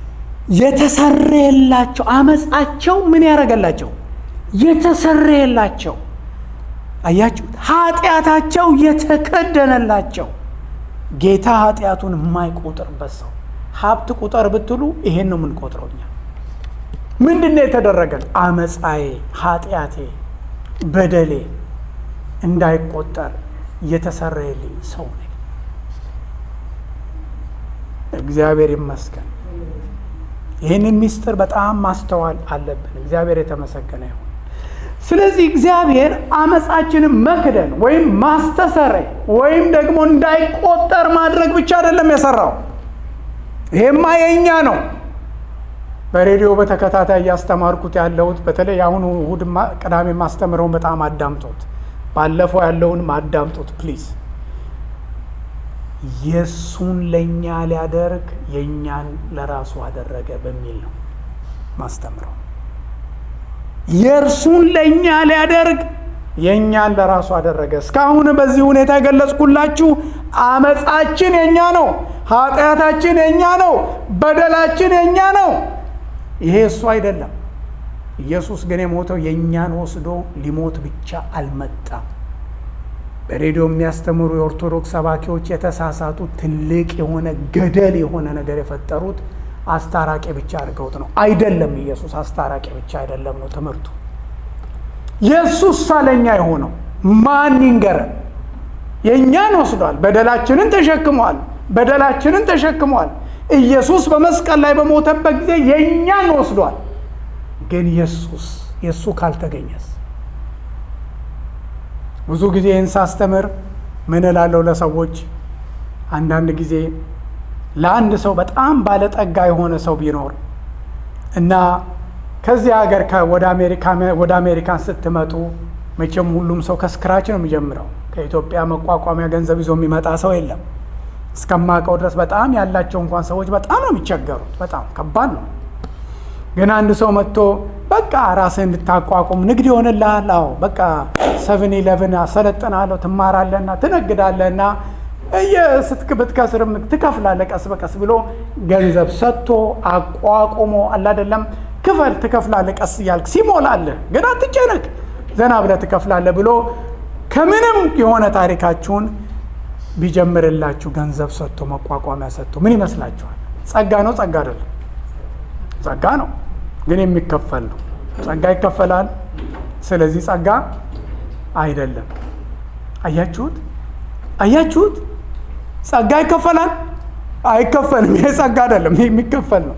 የተሰረየላቸው አመፃቸው ምን ያደረገላቸው የተሰረየላቸው አያችሁት ኃጢአታቸው የተከደነላቸው ጌታ ኃጢአቱን የማይቆጥርበት ሰው ሀብት ቁጠር ብትሉ ይሄን ነው የምንቆጥረው እኛ ምንድን ነው የተደረገን? አመፃዬ፣ ኃጢአቴ፣ በደሌ እንዳይቆጠር የተሰረየልኝ ሰው ነኝ። እግዚአብሔር ይመስገን። ይህንን ሚስጥር በጣም ማስተዋል አለብን። እግዚአብሔር የተመሰገነ ይሁን። ስለዚህ እግዚአብሔር አመፃችንን መክደን ወይም ማስተሰረይ ወይም ደግሞ እንዳይቆጠር ማድረግ ብቻ አይደለም የሰራው። ይሄማ የእኛ ነው። በሬዲዮ በተከታታይ እያስተማርኩት ያለሁት በተለይ አሁኑ እሑድ ቅዳሜ ማስተምረውን በጣም አዳምጡት። ባለፈው ያለውንም አዳምጡት ፕሊዝ። የእሱን ለእኛ ሊያደርግ የእኛን ለራሱ አደረገ በሚል ነው ማስተምረው። የእርሱን ለእኛ ሊያደርግ የእኛን ለራሱ አደረገ። እስካሁን በዚህ ሁኔታ የገለጽኩላችሁ አመፃችን የእኛ ነው፣ ኃጢአታችን የእኛ ነው፣ በደላችን የእኛ ነው። ይሄ እሱ አይደለም። ኢየሱስ ግን የሞተው የእኛን ወስዶ ሊሞት ብቻ አልመጣም። በሬዲዮ የሚያስተምሩ የኦርቶዶክስ ሰባኪዎች የተሳሳቱ ትልቅ የሆነ ገደል የሆነ ነገር የፈጠሩት አስታራቂ ብቻ አድርገውት ነው። አይደለም። ኢየሱስ አስታራቂ ብቻ አይደለም ነው ትምህርቱ። የእሱስ ሳለኛ የሆነው ማን ይንገረን? የእኛን ወስዷል። በደላችንን ተሸክሟል። በደላችንን ተሸክሟል። ኢየሱስ በመስቀል ላይ በሞተበት ጊዜ የእኛን ወስዷል። ግን ኢየሱስ የእሱ ካልተገኘስ? ብዙ ጊዜ ይህን ሳስተምር ምን እላለሁ ለሰዎች አንዳንድ ጊዜ ለአንድ ሰው በጣም ባለጠጋ የሆነ ሰው ቢኖር እና ከዚህ ሀገር ወደ አሜሪካን ስትመጡ መቼም ሁሉም ሰው ከስክራች ነው የሚጀምረው። ከኢትዮጵያ መቋቋሚያ ገንዘብ ይዞ የሚመጣ ሰው የለም። እስከማውቀው ድረስ በጣም ያላቸው እንኳን ሰዎች በጣም ነው የሚቸገሩት። በጣም ከባድ ነው። ግን አንድ ሰው መጥቶ በቃ ራስህ እንድታቋቁም ንግድ ይሆንልሃል። አዎ በቃ ሰቨን ኢለቨን አሰለጥናለሁ፣ ትማራለህና ትነግዳለህና የስትክ ብትከስርም ትከፍላለህ ቀስ በቀስ ብሎ ገንዘብ ሰጥቶ አቋቁሞ አላደለም ክፈል ትከፍላለህ ቀስ እያልክ ሲሞላለህ ግን አትጨነቅ ዘና ብለህ ትከፍላለህ ብሎ ከምንም የሆነ ታሪካችሁን ቢጀምርላችሁ ገንዘብ ሰጥቶ መቋቋሚያ ሰጥቶ ምን ይመስላችኋል? ጸጋ ነው? ጸጋ አይደለም? ጸጋ ነው፣ ግን የሚከፈል ነው። ጸጋ ይከፈላል። ስለዚህ ጸጋ አይደለም። አያችሁት? አያችሁት? ጸጋ ይከፈላል? አይከፈልም። ይሄ ጸጋ አይደለም፣ ይሄ የሚከፈል ነው።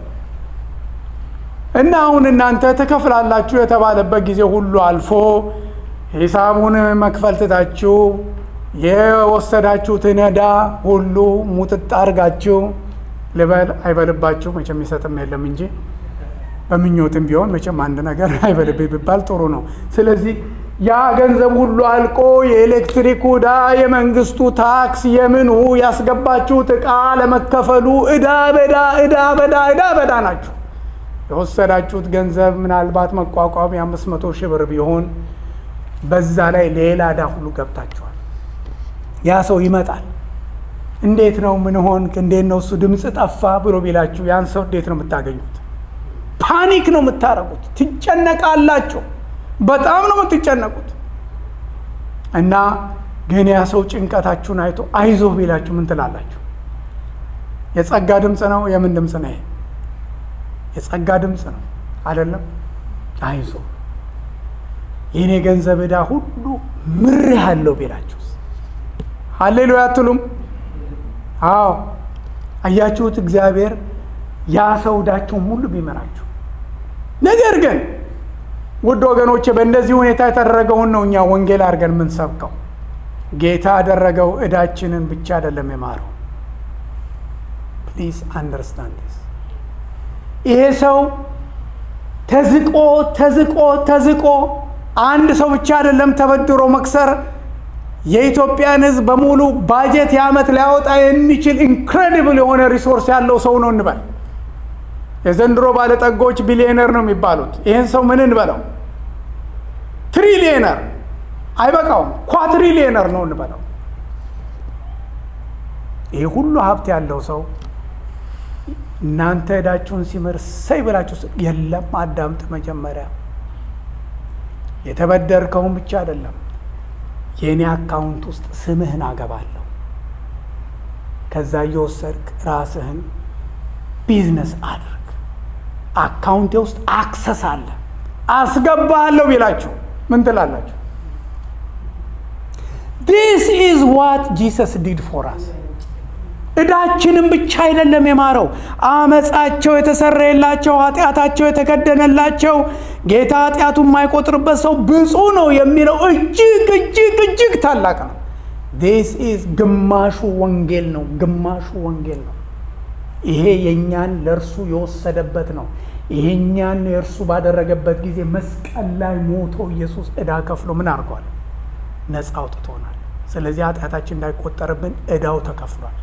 እና አሁን እናንተ ትከፍላላችሁ የተባለበት ጊዜ ሁሉ አልፎ ሂሳቡን መክፈል ትታችሁ የወሰዳችሁትን ዕዳ ሁሉ ሙጥጥ አድርጋችሁ ልበል አይበልባችሁ መቼም የሚሰጥም የለም እንጂ በምኞትም ቢሆን መቼም አንድ ነገር አይበልብ ቢባል ጥሩ ነው። ስለዚህ ያ ገንዘብ ሁሉ አልቆ የኤሌክትሪክ ዕዳ፣ የመንግስቱ ታክስ፣ የምኑ ያስገባችሁት ዕቃ ለመከፈሉ ዕዳ በዳ ዕዳ በዳ ዕዳ በዳ ናችሁ። የወሰዳችሁት ገንዘብ ምናልባት መቋቋም የአምስት መቶ ሺህ ብር ቢሆን በዛ ላይ ሌላ ዕዳ ሁሉ ገብታችኋል። ያ ሰው ይመጣል። እንዴት ነው ምን ሆንክ? እንዴት ነው እሱ ድምፅ ጠፋ ብሎ ቢላችሁ ያን ሰው እንዴት ነው የምታገኙት? ፓኒክ ነው የምታረጉት። ትጨነቃላችሁ። በጣም ነው የምትጨነቁት። እና ግን ያ ሰው ጭንቀታችሁን አይቶ አይዞህ ቢላችሁ ምን ትላላችሁ? የጸጋ ድምፅ ነው? የምን ድምፅ ነው ይሄ? የጸጋ ድምፅ ነው አይደለም? አይዞህ የኔ ገንዘብ ዕዳ ሁሉ ምር ያለው ቢላችሁስ? ሀሌሉያ አትሉም? አዎ አያችሁት? እግዚአብሔር ያ ሰው ዕዳችሁን ሁሉ ቢመራችሁ። ነገር ግን ውድ ወገኖቼ በእንደዚህ ሁኔታ የተደረገውን ነው እኛ ወንጌል አድርገን የምንሰብከው። ጌታ ያደረገው ዕዳችንን ብቻ አይደለም የማረው። ፕሊዝ አንደርስታንድ ስ ይሄ ሰው ተዝቆ ተዝቆ ተዝቆ አንድ ሰው ብቻ አይደለም ተበድሮ መክሰር የኢትዮጵያን ሕዝብ በሙሉ ባጀት የዓመት ሊያወጣ የሚችል ኢንክሬዲብል የሆነ ሪሶርስ ያለው ሰው ነው እንበል። የዘንድሮ ባለጠጎች ቢሊዮነር ነው የሚባሉት። ይህን ሰው ምን እንበለው? ትሪሊየነር አይበቃውም፣ ኳትሪሊየነር ነው እንበለው። ይህ ሁሉ ሀብት ያለው ሰው እናንተ ዕዳችሁን ሲምር ሰይ ብላችሁ የለም፣ አዳምጥ መጀመሪያ የተበደርከውን ብቻ አይደለም የእኔ አካውንት ውስጥ ስምህን አገባለሁ። ከዛ እየወሰድክ ራስህን ቢዝነስ አድርግ። አካውንቴ ውስጥ አክሰስ አለ አስገባለሁ ቢላችሁ ምን ትላላችሁ? ዲስ ኢዝ ዋት ጂሰስ ዲድ ፎር አስ። ዕዳችንም ብቻ አይደለም የማረው፣ አመፃቸው የተሰረየላቸው ኃጢአታቸው የተከደነላቸው ጌታ ኃጢአቱ የማይቆጥርበት ሰው ብፁዕ ነው የሚለው እጅግ እጅግ እጅግ ታላቅ ነው። ዲስ ኢዝ ግማሹ ወንጌል ነው፣ ግማሹ ወንጌል ነው። ይሄ የእኛን ለእርሱ የወሰደበት ነው። ይሄኛን የእርሱ ባደረገበት ጊዜ መስቀል ላይ ሞቶ ኢየሱስ ዕዳ ከፍሎ ምን አድርጓል? ነፃ አውጥቶናል። ስለዚህ ኃጢአታችን እንዳይቆጠርብን ዕዳው ተከፍሏል።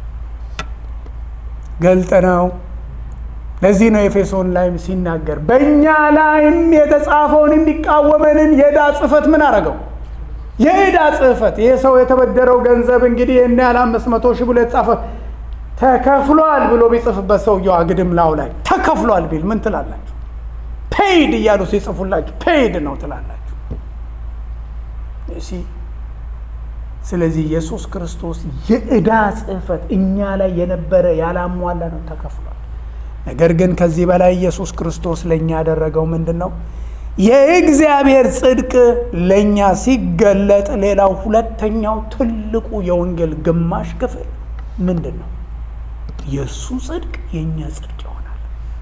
ገልጥ ነው። ለዚህ ነው ኤፌሶን ላይ ሲናገር በእኛ ላይም የተጻፈውን እንዲቃወመንን የዕዳ ጽሕፈት ምን አረገው? የዕዳ ጽሕፈት። ይህ ሰው የተበደረው ገንዘብ እንግዲህ ይህን ያህል አምስት መቶ ሺህ ብሎ የተጻፈ ተከፍሏል ብሎ ቢጽፍበት ሰውየው አግድም ላው ላይ ተከፍሏል ቢል ምን ትላላችሁ? ፔይድ እያሉ ሲጽፉላችሁ ፔይድ ነው ትላላችሁ። ስለዚህ ኢየሱስ ክርስቶስ የዕዳ ጽሕፈት እኛ ላይ የነበረ ያላሟላ ነው ተከፍሏል። ነገር ግን ከዚህ በላይ ኢየሱስ ክርስቶስ ለእኛ ያደረገው ምንድን ነው? የእግዚአብሔር ጽድቅ ለእኛ ሲገለጥ፣ ሌላው ሁለተኛው ትልቁ የወንጌል ግማሽ ክፍል ምንድን ነው? የእሱ ጽድቅ የእኛ ጽድቅ ይሆናል።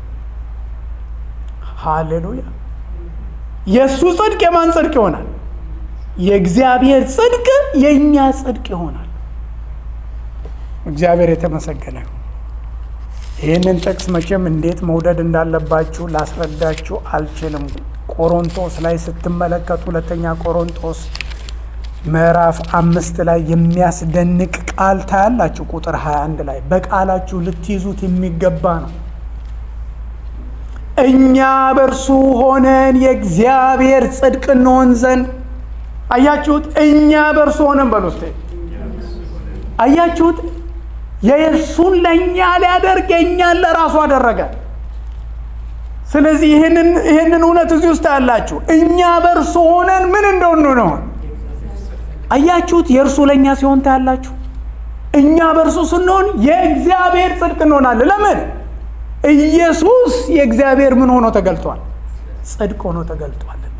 ሃሌሉያ! የእሱ ጽድቅ የማን ጽድቅ ይሆናል? የእግዚአብሔር ጽድቅ የእኛ ጽድቅ ይሆናል። እግዚአብሔር የተመሰገነ ነው። ይህንን ጥቅስ መቼም እንዴት መውደድ እንዳለባችሁ ላስረዳችሁ አልችልም። ቆሮንቶስ ላይ ስትመለከቱ ሁለተኛ ቆሮንቶስ ምዕራፍ አምስት ላይ የሚያስደንቅ ቃል ታያላችሁ። ቁጥር 21 ላይ በቃላችሁ ልትይዙት የሚገባ ነው። እኛ በእርሱ ሆነን የእግዚአብሔር ጽድቅ እንሆን ዘንድ አያችሁት? እኛ በእርሱ ሆነን በሉ እስቴ አያችሁት? የእርሱን ለእኛ ሊያደርግ የእኛን ለራሱ አደረገ። ስለዚህ ይህንን እውነት እዚህ ውስጥ ያላችሁ እኛ በእርሱ ሆነን ምን እንደሆኑ ነው። አያችሁት? የእርሱ ለእኛ ሲሆን ታያላችሁ። እኛ በእርሱ ስንሆን የእግዚአብሔር ጽድቅ እንሆናለን። ለምን? ኢየሱስ የእግዚአብሔር ምን ሆኖ ተገልጧል? ጽድቅ ሆኖ ተገልጧልና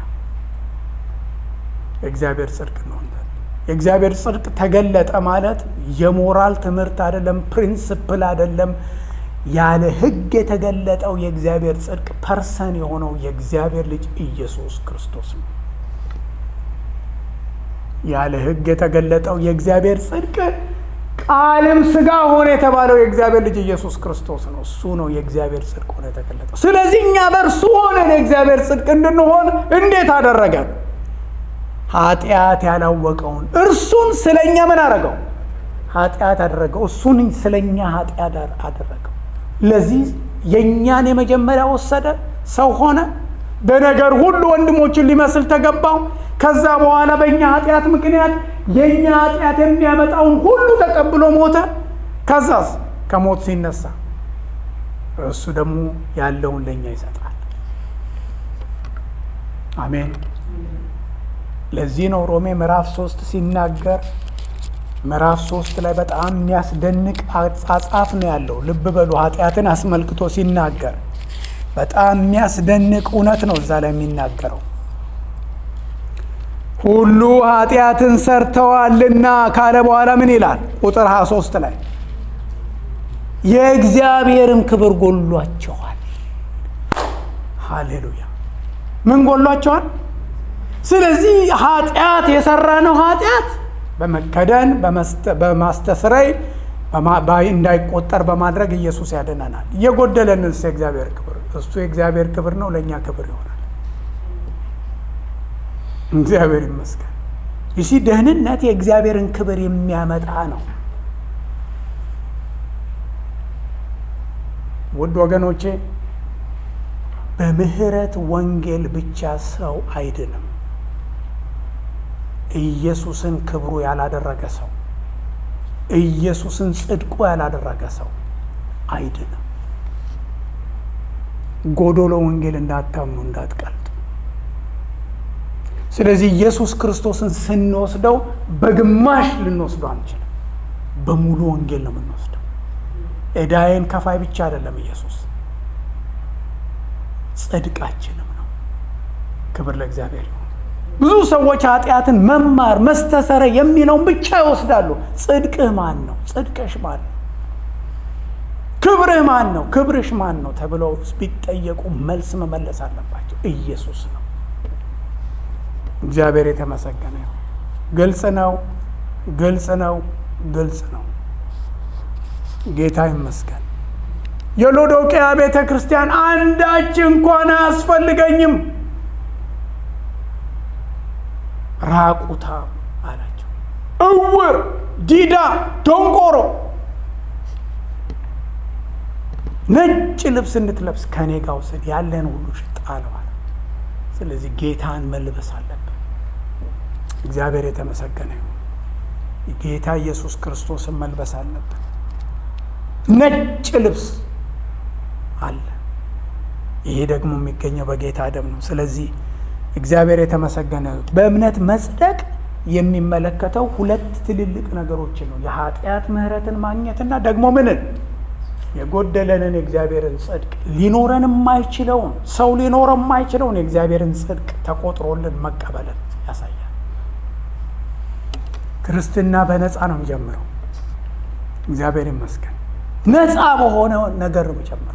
የእግዚአብሔር ጽድቅ እንሆናለን። የእግዚአብሔር ጽድቅ ተገለጠ ማለት የሞራል ትምህርት አይደለም፣ ፕሪንስፕል አይደለም። ያለ ሕግ የተገለጠው የእግዚአብሔር ጽድቅ ፐርሰን የሆነው የእግዚአብሔር ልጅ ኢየሱስ ክርስቶስ ነው። ያለ ሕግ የተገለጠው የእግዚአብሔር ጽድቅ ቃልም ስጋ ሆነ የተባለው የእግዚአብሔር ልጅ ኢየሱስ ክርስቶስ ነው። እሱ ነው የእግዚአብሔር ጽድቅ ሆነ የተገለጠው። ስለዚህ እኛ በእርሱ ሆነን የእግዚአብሔር ጽድቅ እንድንሆን እንዴት አደረገን? ኃጢአት ያላወቀውን እርሱን ስለኛ ምን አደረገው? ኃጢአት አደረገው። እሱን ስለኛ ኃጢአት አደረገው። ለዚህ የእኛን የመጀመሪያ ወሰደ፣ ሰው ሆነ፣ በነገር ሁሉ ወንድሞችን ሊመስል ተገባው። ከዛ በኋላ በእኛ ኃጢአት ምክንያት የእኛ ኃጢአት የሚያመጣውን ሁሉ ተቀብሎ ሞተ። ከዛስ ከሞት ሲነሳ እሱ ደግሞ ያለውን ለእኛ ይሰጣል። አሜን። ለዚህ ነው ሮሜ ምዕራፍ ሶስት ሲናገር ምዕራፍ ሶስት ላይ በጣም የሚያስደንቅ አጻጻፍ ነው ያለው። ልብ በሉ ኃጢአትን አስመልክቶ ሲናገር በጣም የሚያስደንቅ እውነት ነው እዛ ላይ የሚናገረው። ሁሉ ኃጢአትን ሰርተዋልና ካለ በኋላ ምን ይላል? ቁጥር 23 ላይ የእግዚአብሔርም ክብር ጎሏቸዋል። ሃሌሉያ! ምን ጎሏቸዋል? ስለዚህ ኃጢአት የሰራነው ኃጢአት በመከደን በማስተስረይ እንዳይቆጠር በማድረግ ኢየሱስ ያድነናል። እየጎደለንስ የእግዚአብሔር ክብር እሱ የእግዚአብሔር ክብር ነው፣ ለእኛ ክብር ይሆናል። እግዚአብሔር ይመስገን። ይሲ ደህንነት የእግዚአብሔርን ክብር የሚያመጣ ነው። ውድ ወገኖቼ በምህረት ወንጌል ብቻ ሰው አይድንም። ኢየሱስን ክብሩ ያላደረገ ሰው ኢየሱስን ጽድቁ ያላደረገ ሰው አይድንም። ጎዶሎ ወንጌል እንዳታምኑ እንዳትቀልጡ። ስለዚህ ኢየሱስ ክርስቶስን ስንወስደው በግማሽ ልንወስደው አንችልም። በሙሉ ወንጌል ነው የምንወስደው። ዕዳዬን ከፋይ ብቻ አይደለም ኢየሱስ፣ ጽድቃችንም ነው። ክብር ለእግዚአብሔር ይሁን። ብዙ ሰዎች ኃጢአትን መማር መስተሰረ የሚለውን ብቻ ይወስዳሉ። ጽድቅህ ማን ነው? ጽድቅሽ ማን ነው? ክብርህ ማን ነው? ክብርሽ ማን ነው? ተብለው ቢጠየቁ መልስ መመለስ አለባቸው። ኢየሱስ ነው። እግዚአብሔር የተመሰገነ ነው። ግልጽ ነው፣ ግልጽ ነው፣ ግልጽ ነው። ጌታ ይመስገን። የሎዶቅያ ቤተ ክርስቲያን አንዳች እንኳን አያስፈልገኝም ራቁታ አላቸው። እውር፣ ዲዳ፣ ደንቆሮ ነጭ ልብስ እንድትለብስ ከኔ ጋር ውሰድ፣ ያለን ሁሉ ሽጣ አለዋል። ስለዚህ ጌታን መልበስ አለብን። እግዚአብሔር የተመሰገነ ይሁን። ጌታ ኢየሱስ ክርስቶስን መልበስ አለብን። ነጭ ልብስ አለ። ይሄ ደግሞ የሚገኘው በጌታ ደም ነው። ስለዚህ እግዚአብሔር የተመሰገነ በእምነት መጽደቅ የሚመለከተው ሁለት ትልልቅ ነገሮችን ነው። የኃጢአት ምሕረትን ማግኘትና ደግሞ ምንን የጎደለንን የእግዚአብሔርን ጽድቅ ሊኖረን የማይችለውን ሰው ሊኖረው የማይችለውን የእግዚአብሔርን ጽድቅ ተቆጥሮልን መቀበልን ያሳያል። ክርስትና በነፃ ነው የሚጀምረው። እግዚአብሔር ይመስገን። ነፃ በሆነ ነገር ነው የሚጀምረው።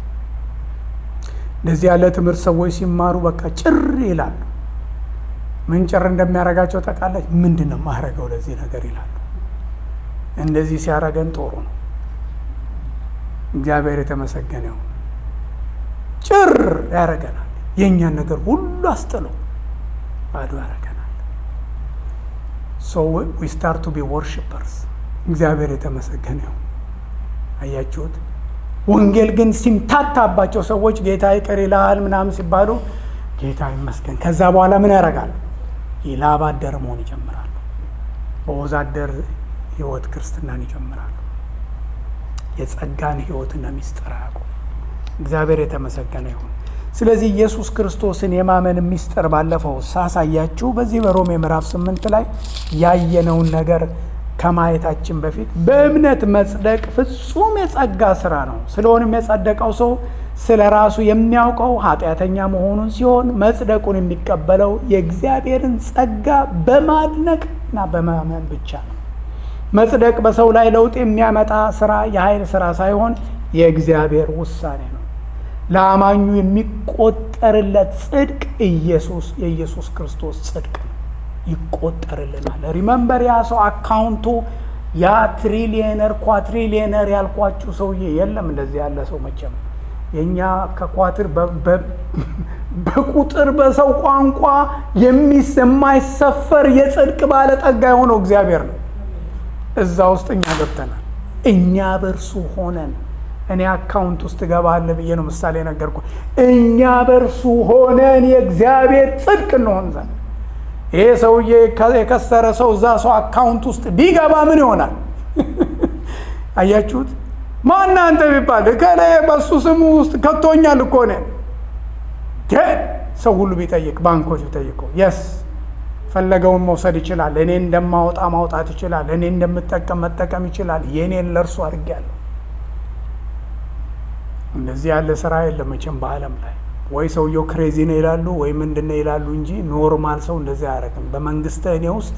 እንደዚህ ያለ ትምህርት ሰዎች ሲማሩ በቃ ጭር ይላሉ። ምን ጭር እንደሚያደርጋቸው ጠቃለች። ምንድን ነው የማደርገው ለዚህ ነገር ይላሉ። እንደዚህ ሲያደርገን ጦሩ ነው። እግዚአብሔር የተመሰገነው ጭር ያደርገናል። የእኛን ነገር ሁሉ አስጥሎ ባዶ ያደርገናል። ሶ ዊ ስታርት ቱ ቢ ወርሽፐርስ። እግዚአብሔር የተመሰገነው አያችሁት። ወንጌል ግን ሲምታታባቸው ሰዎች ጌታ ይቅር ይልሃል ምናምን ሲባሉ ጌታ ይመስገን። ከዛ በኋላ ምን ያደርጋሉ? የላብ አደር መሆን ይጀምራሉ። በወዛደር ህይወት ክርስትናን ይጀምራሉ። የጸጋን ህይወትና ሚስጥር አያውቁም። እግዚአብሔር የተመሰገነ ይሁን። ስለዚህ ኢየሱስ ክርስቶስን የማመን ሚስጥር ባለፈው ሳሳያችሁ በዚህ በሮሜ ምዕራፍ ስምንት ላይ ያየነውን ነገር ከማየታችን በፊት በእምነት መጽደቅ ፍጹም የጸጋ ስራ ነው። ስለሆነም የጸደቀው ሰው ስለ ራሱ የሚያውቀው ኃጢአተኛ መሆኑን ሲሆን መጽደቁን የሚቀበለው የእግዚአብሔርን ጸጋ በማድነቅ እና በማመን ብቻ ነው። መጽደቅ በሰው ላይ ለውጥ የሚያመጣ ስራ የኃይል ስራ ሳይሆን የእግዚአብሔር ውሳኔ ነው። ለአማኙ የሚቆጠርለት ጽድቅ ኢየሱስ የኢየሱስ ክርስቶስ ጽድቅ ነው፣ ይቆጠርልናል። ሪመምበር ያ ሰው አካውንቱ ያ ትሪሊየነር ኳትሪሊየነር ያልኳችሁ ሰውዬ የለም። እንደዚህ ያለ ሰው መቼም የእኛ ከኳትር በቁጥር በሰው ቋንቋ የማይሰፈር የጽድቅ ባለጠጋ የሆነው እግዚአብሔር ነው። እዛ ውስጥ እኛ ገብተናል። እኛ በእርሱ ሆነን እኔ አካውንት ውስጥ ገባለ ብዬ ነው ምሳሌ ነገርኩ። እኛ በእርሱ ሆነን የእግዚአብሔር ጽድቅ እንሆን ዘንድ ይሄ ሰውዬ የከሰረ ሰው እዛ ሰው አካውንት ውስጥ ቢገባ ምን ይሆናል? አያችሁት? ማን አንተ ቢባል ከለ በሱ ስሙ ውስጥ ከቶኛል እኮ እኔን ሰው ሁሉ ቢጠይቅ ባንኮች ቢጠይቁ የስ ፈለገውን መውሰድ ይችላል። እኔ እንደማወጣ ማውጣት ይችላል። እኔ እንደምጠቀም መጠቀም ይችላል። የእኔን ለእርሱ አድርጌያለሁ። እንደዚህ ያለ ስራ የለም መቼም በዓለም ላይ ወይ ሰውየው ክሬዚ ነው ይላሉ ወይ ምንድን ነው ይላሉ እንጂ ኖርማል ሰው እንደዚህ አያደርግም። በመንግስተ እኔ ውስጥ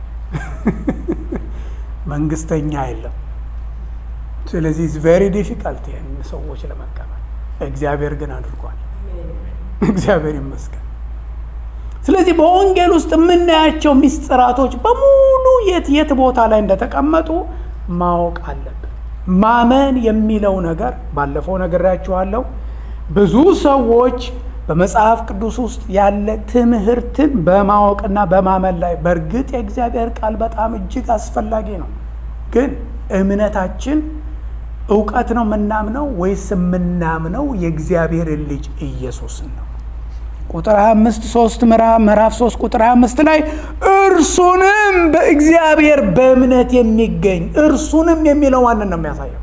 መንግስተኛ የለም። ስለዚህ ቬሪ ዲፊካልት ይህን ሰዎች ለመቀበል እግዚአብሔር ግን አድርጓል። እግዚአብሔር ይመስገን። ስለዚህ በወንጌል ውስጥ የምናያቸው ሚስጥራቶች በሙሉ የት የት ቦታ ላይ እንደተቀመጡ ማወቅ አለብን። ማመን የሚለው ነገር ባለፈው ነግሬያችኋለሁ። ብዙ ሰዎች በመጽሐፍ ቅዱስ ውስጥ ያለ ትምህርትን በማወቅና በማመን ላይ በእርግጥ የእግዚአብሔር ቃል በጣም እጅግ አስፈላጊ ነው። ግን እምነታችን እውቀት ነው የምናምነው ወይስ የምናምነው የእግዚአብሔርን ልጅ ኢየሱስን ነው? ቁጥር 25 3 ምዕራፍ 3 ቁጥር 25 ላይ እርሱንም በእግዚአብሔር በእምነት የሚገኝ እርሱንም የሚለው ማንን ነው የሚያሳየው?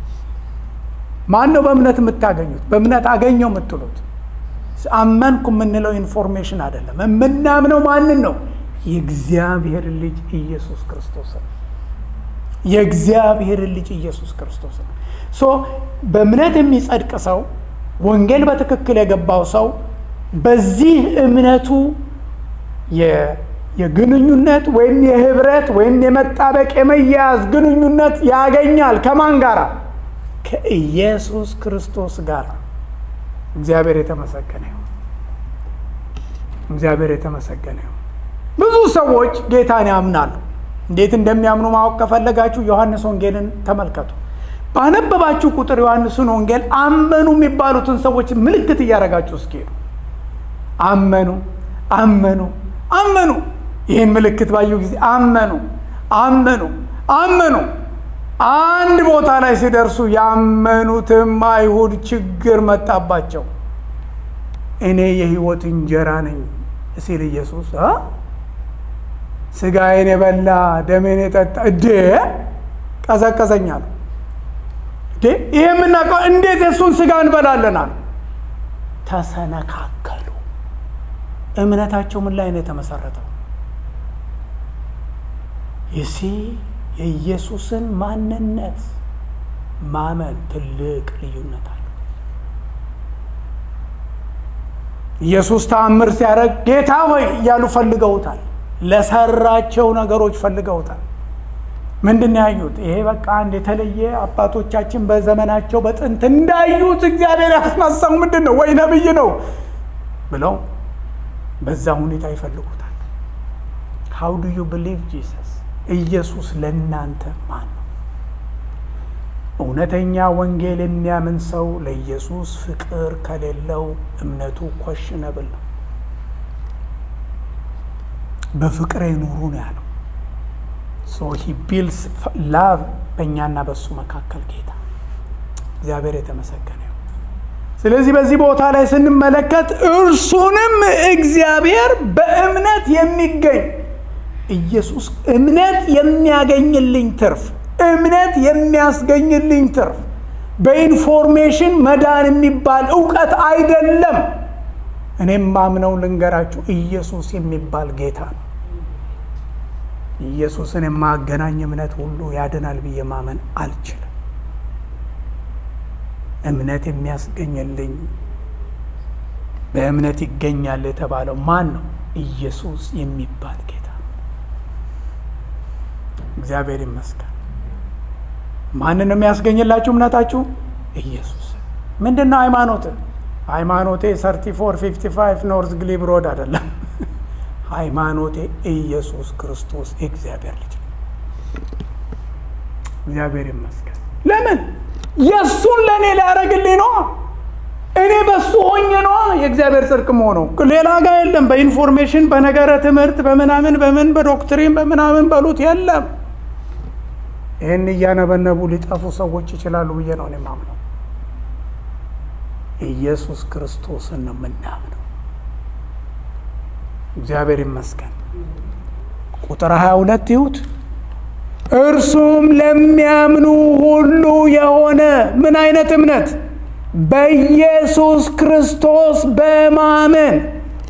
ማን ነው በእምነት የምታገኙት? በእምነት አገኘው የምትሉት አመንኩ የምንለው ኢንፎርሜሽን አይደለም። የምናምነው ማንን ነው? የእግዚአብሔር ልጅ ኢየሱስ ክርስቶስ ነው። የእግዚአብሔር ልጅ ኢየሱስ ክርስቶስ ነው። ሶ በእምነት የሚጸድቅ ሰው ወንጌል በትክክል የገባው ሰው በዚህ እምነቱ የግንኙነት ወይም የህብረት ወይም የመጣበቅ የመያያዝ ግንኙነት ያገኛል። ከማን ጋር? ከኢየሱስ ክርስቶስ ጋር። እግዚአብሔር የተመሰገነ ይሁን። እግዚአብሔር የተመሰገነ ይሁን። ብዙ ሰዎች ጌታን ያምናሉ። እንዴት እንደሚያምኑ ማወቅ ከፈለጋችሁ ዮሐንስ ወንጌልን ተመልከቱ። ባነበባችሁ ቁጥር ዮሐንስን ወንጌል አመኑ የሚባሉትን ሰዎች ምልክት እያደረጋችሁ እስኪሄዱ አመኑ አመኑ አመኑ። ይህን ምልክት ባዩ ጊዜ አመኑ አመኑ አመኑ። አንድ ቦታ ላይ ሲደርሱ ያመኑትም አይሁድ ችግር መጣባቸው። እኔ የህይወት እንጀራ ነኝ ሲል ኢየሱስ ስጋዬን የበላ ደሜን የጠጣ እዴ ቀዘቀዘኛል። ይህ የምናውቀው እንዴት የእሱን ስጋ እንበላለን አሉ። ተሰነካከሉ። እምነታቸው ምን ላይ ነው የተመሰረተው? ይሲ የኢየሱስን ማንነት ማመን ትልቅ ልዩነት አለ። ኢየሱስ ተአምር ሲያደርግ ጌታ ሆይ እያሉ ፈልገውታል። ለሰራቸው ነገሮች ፈልገውታል። ምንድን ነው ያዩት? ይሄ በቃ አንድ የተለየ አባቶቻችን በዘመናቸው በጥንት እንዳዩት እግዚአብሔር ያስነሳው ምንድን ነው ወይ ነብይ ነው ብለው በዛ ሁኔታ ይፈልጉታል። ሃው ዱ ዩ ብሊቭ ጂሰስ? ኢየሱስ ለእናንተ ማን ነው? እውነተኛ ወንጌል የሚያምን ሰው ለኢየሱስ ፍቅር ከሌለው እምነቱ ኮሽነብል ነው። በፍቅር ኑሩ ነው ያለው። ሶ ሂ ቢልስ ላቭ በእኛና በሱ መካከል ጌታ እግዚአብሔር የተመሰገነ ይሁን። ስለዚህ በዚህ ቦታ ላይ ስንመለከት እርሱንም እግዚአብሔር በእምነት የሚገኝ ኢየሱስ እምነት የሚያገኝልኝ ትርፍ እምነት የሚያስገኝልኝ ትርፍ በኢንፎርሜሽን መዳን የሚባል እውቀት አይደለም። እኔም ማምነው ልንገራችሁ፣ ኢየሱስ የሚባል ጌታ ነው። ኢየሱስን የማገናኝ እምነት ሁሉ ያድናል ብዬ ማመን አልችልም። እምነት የሚያስገኝልኝ በእምነት ይገኛል የተባለው ማን ነው? ኢየሱስ የሚባል ጌታ ነው። እግዚአብሔር ይመስገን። ማንን የሚያስገኝላችሁ እምነታችሁ? ኢየሱስ። ምንድን ነው ሃይማኖት? ሃይማኖቴ ሰርቲ ፎር ፊፍቲ ፋይቭ ኖርዝ ግሊብ ሮድ አይደለም። ሃይማኖቴ ኢየሱስ ክርስቶስ የእግዚአብሔር ልጅ ነው። እግዚአብሔር ይመስገን። ለምን የእሱን ለእኔ ሊያደርግልኝ ነዋ። እኔ በሱ ሆኜ ነዋ የእግዚአብሔር ጽድቅ መሆነው ሌላ ጋር የለም። በኢንፎርሜሽን በነገረ ትምህርት በምናምን በምን በዶክትሪን በምናምን በሉት የለም። ይህን እያነበነቡ ሊጠፉ ሰዎች ይችላሉ ብዬ ነው እኔ ማምነው። ኢየሱስ ክርስቶስን ነው የምናምነው። እግዚአብሔር ይመስገን። ቁጥር 22 ይሁት እርሱም ለሚያምኑ ሁሉ የሆነ ምን አይነት እምነት? በኢየሱስ ክርስቶስ በማመን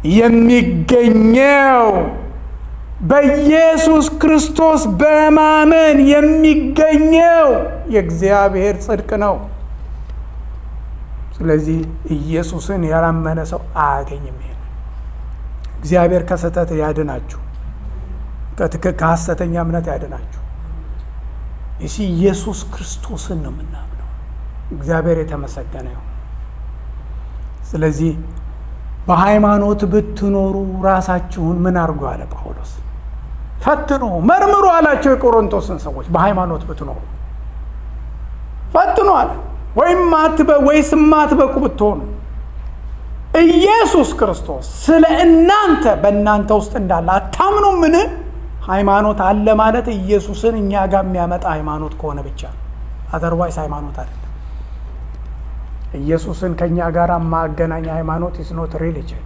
የሚገኘው በኢየሱስ ክርስቶስ በማመን የሚገኘው የእግዚአብሔር ጽድቅ ነው። ስለዚህ ኢየሱስን ያላመነ ሰው አያገኝም። ይሄን እግዚአብሔር ከስህተት ያድናችሁ፣ ከሐሰተኛ እምነት ያድናችሁ። ይህ ኢየሱስ ክርስቶስን ነው የምናምነው። እግዚአብሔር የተመሰገነ ይሁን። ስለዚህ በሃይማኖት ብትኖሩ ራሳችሁን ምን አድርጎ አለ ጳውሎስ? ፈትኑ፣ መርምሩ አላቸው የቆሮንቶስን ሰዎች። በሃይማኖት ብትኖሩ ፈትኑ አለ። ወይም ወይስ ማትበቁ ብትሆኑ ኢየሱስ ክርስቶስ ስለ እናንተ በእናንተ ውስጥ እንዳለ አታምኑ? ምን ሃይማኖት አለ ማለት ኢየሱስን እኛ ጋር የሚያመጣ ሃይማኖት ከሆነ ብቻ ነው። አዘርዋይስ ሃይማኖት አይደለም። ኢየሱስን ከእኛ ጋር ማገናኝ ሃይማኖት ኢስኖት ሪሊጅን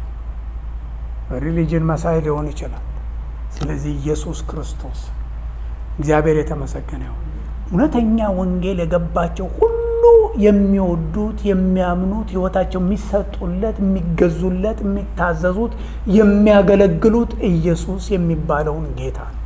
ሪሊጅን መሳይ ሊሆን ይችላል። ስለዚህ ኢየሱስ ክርስቶስ እግዚአብሔር የተመሰገነ ይሁን። እውነተኛ ወንጌል የገባቸው ሁሉ የሚወዱት የሚያምኑት ሕይወታቸው የሚሰጡለት የሚገዙለት የሚታዘዙት የሚያገለግሉት ኢየሱስ የሚባለውን ጌታ ነው።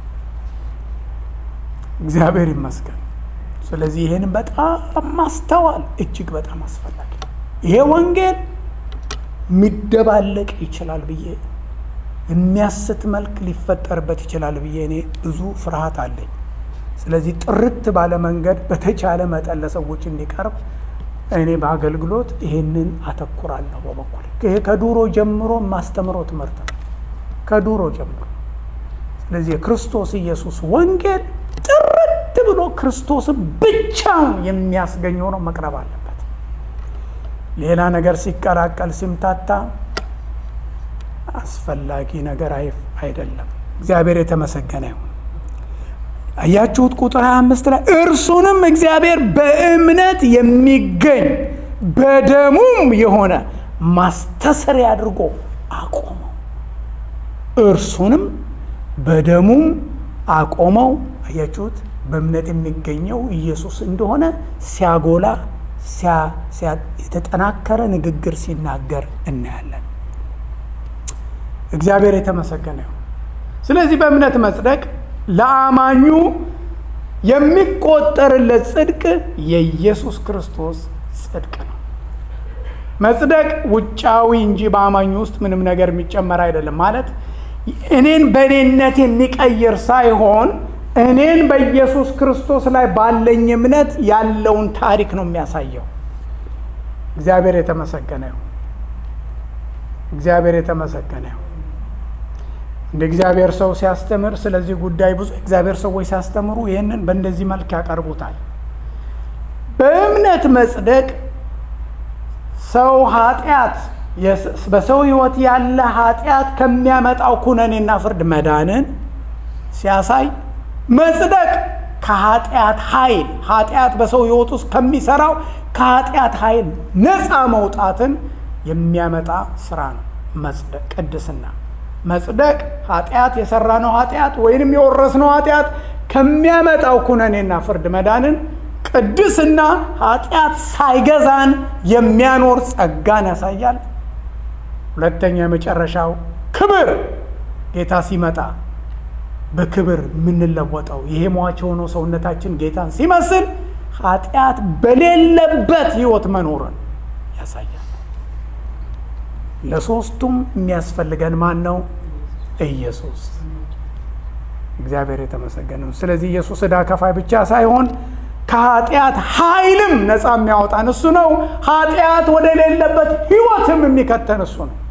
እግዚአብሔር ይመስገን። ስለዚህ ይህን በጣም ማስተዋል እጅግ በጣም አስፈላጊ ነው። ይሄ ወንጌል የሚደባለቅ ይችላል ብዬ የሚያስት መልክ ሊፈጠርበት ይችላል ብዬ እኔ ብዙ ፍርሃት አለኝ። ስለዚህ ጥርት ባለ መንገድ በተቻለ መጠን ለሰዎች እንዲቀርብ እኔ በአገልግሎት ይሄንን አተኩራለሁ። በበኩል ይሄ ከዱሮ ጀምሮ የማስተምረው ትምህርት ነው፣ ከዱሮ ጀምሮ። ስለዚህ የክርስቶስ ኢየሱስ ወንጌል ጥርት ብሎ ክርስቶስን ብቻውን የሚያስገኝ ሆኖ መቅረብ አለበት። ሌላ ነገር ሲቀላቀል ሲምታታ አስፈላጊ ነገር አይደለም። እግዚአብሔር የተመሰገነ ይሁን። አያችሁት? ቁጥር 25 ላይ እርሱንም እግዚአብሔር በእምነት የሚገኝ በደሙም የሆነ ማስተሰሪያ አድርጎ አቆመው። እርሱንም በደሙም አቆመው። አያችሁት? በእምነት የሚገኘው ኢየሱስ እንደሆነ ሲያጎላ የተጠናከረ ንግግር ሲናገር እናያለን። እግዚአብሔር የተመሰገነ ይሁን። ስለዚህ በእምነት መጽደቅ ለአማኙ የሚቆጠርለት ጽድቅ የኢየሱስ ክርስቶስ ጽድቅ ነው። መጽደቅ ውጫዊ እንጂ በአማኙ ውስጥ ምንም ነገር የሚጨመር አይደለም። ማለት እኔን በእኔነት የሚቀይር ሳይሆን እኔን በኢየሱስ ክርስቶስ ላይ ባለኝ እምነት ያለውን ታሪክ ነው የሚያሳየው። እግዚአብሔር የተመሰገነ ይሁን። እግዚአብሔር የተመሰገነ ይሁን። እንደ እግዚአብሔር ሰው ሲያስተምር ስለዚህ ጉዳይ ብዙ እግዚአብሔር ሰዎች ሲያስተምሩ ይህንን በእንደዚህ መልክ ያቀርቡታል። በእምነት መጽደቅ ሰው ኃጢአት በሰው ሕይወት ያለ ኃጢአት ከሚያመጣው ኩነኔና ፍርድ መዳንን ሲያሳይ፣ መጽደቅ ከኃጢአት ኃይል ኃጢአት በሰው ህይወት ውስጥ ከሚሰራው ከኃጢአት ኃይል ነፃ መውጣትን የሚያመጣ ስራ ነው መጽደቅ ቅድስና መጽደቅ ኃጢአት የሰራነው ኃጢአት ወይንም የወረስነው ኃጢአት ከሚያመጣው ኩነኔና ፍርድ መዳንን ቅድስና ኃጢአት ሳይገዛን የሚያኖር ጸጋን ያሳያል ሁለተኛ የመጨረሻው ክብር ጌታ ሲመጣ በክብር የምንለወጠው ይሄ ሟች የሆነው ሰውነታችን ጌታን ሲመስል ኃጢአት በሌለበት ህይወት መኖርን ያሳያል ለሶስቱም የሚያስፈልገን ማን ነው ኢየሱስ እግዚአብሔር የተመሰገነ ነው ስለዚህ ኢየሱስ ዕዳ ከፋይ ብቻ ሳይሆን ከኃጢአት ኃይልም ነፃ የሚያወጣን እሱ ነው ኃጢአት ወደሌለበት ህይወትም የሚከተን እሱ ነው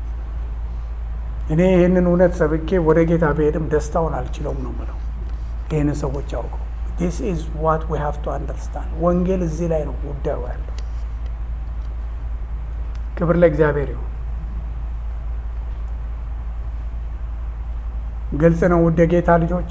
እኔ ይህንን እውነት ሰብኬ ወደ ጌታ ብሄድም ደስታውን አልችለውም ነው ምለው ይህንን ሰዎች ያውቀው ዲስ ኢዝ ዋት ዊ ሃቭ ቱ አንደርስታንድ ወንጌል እዚህ ላይ ነው ጉዳዩ ያለው ክብር ለእግዚአብሔር ይሁን ግልጽ ነው ውድ የጌታ ልጆች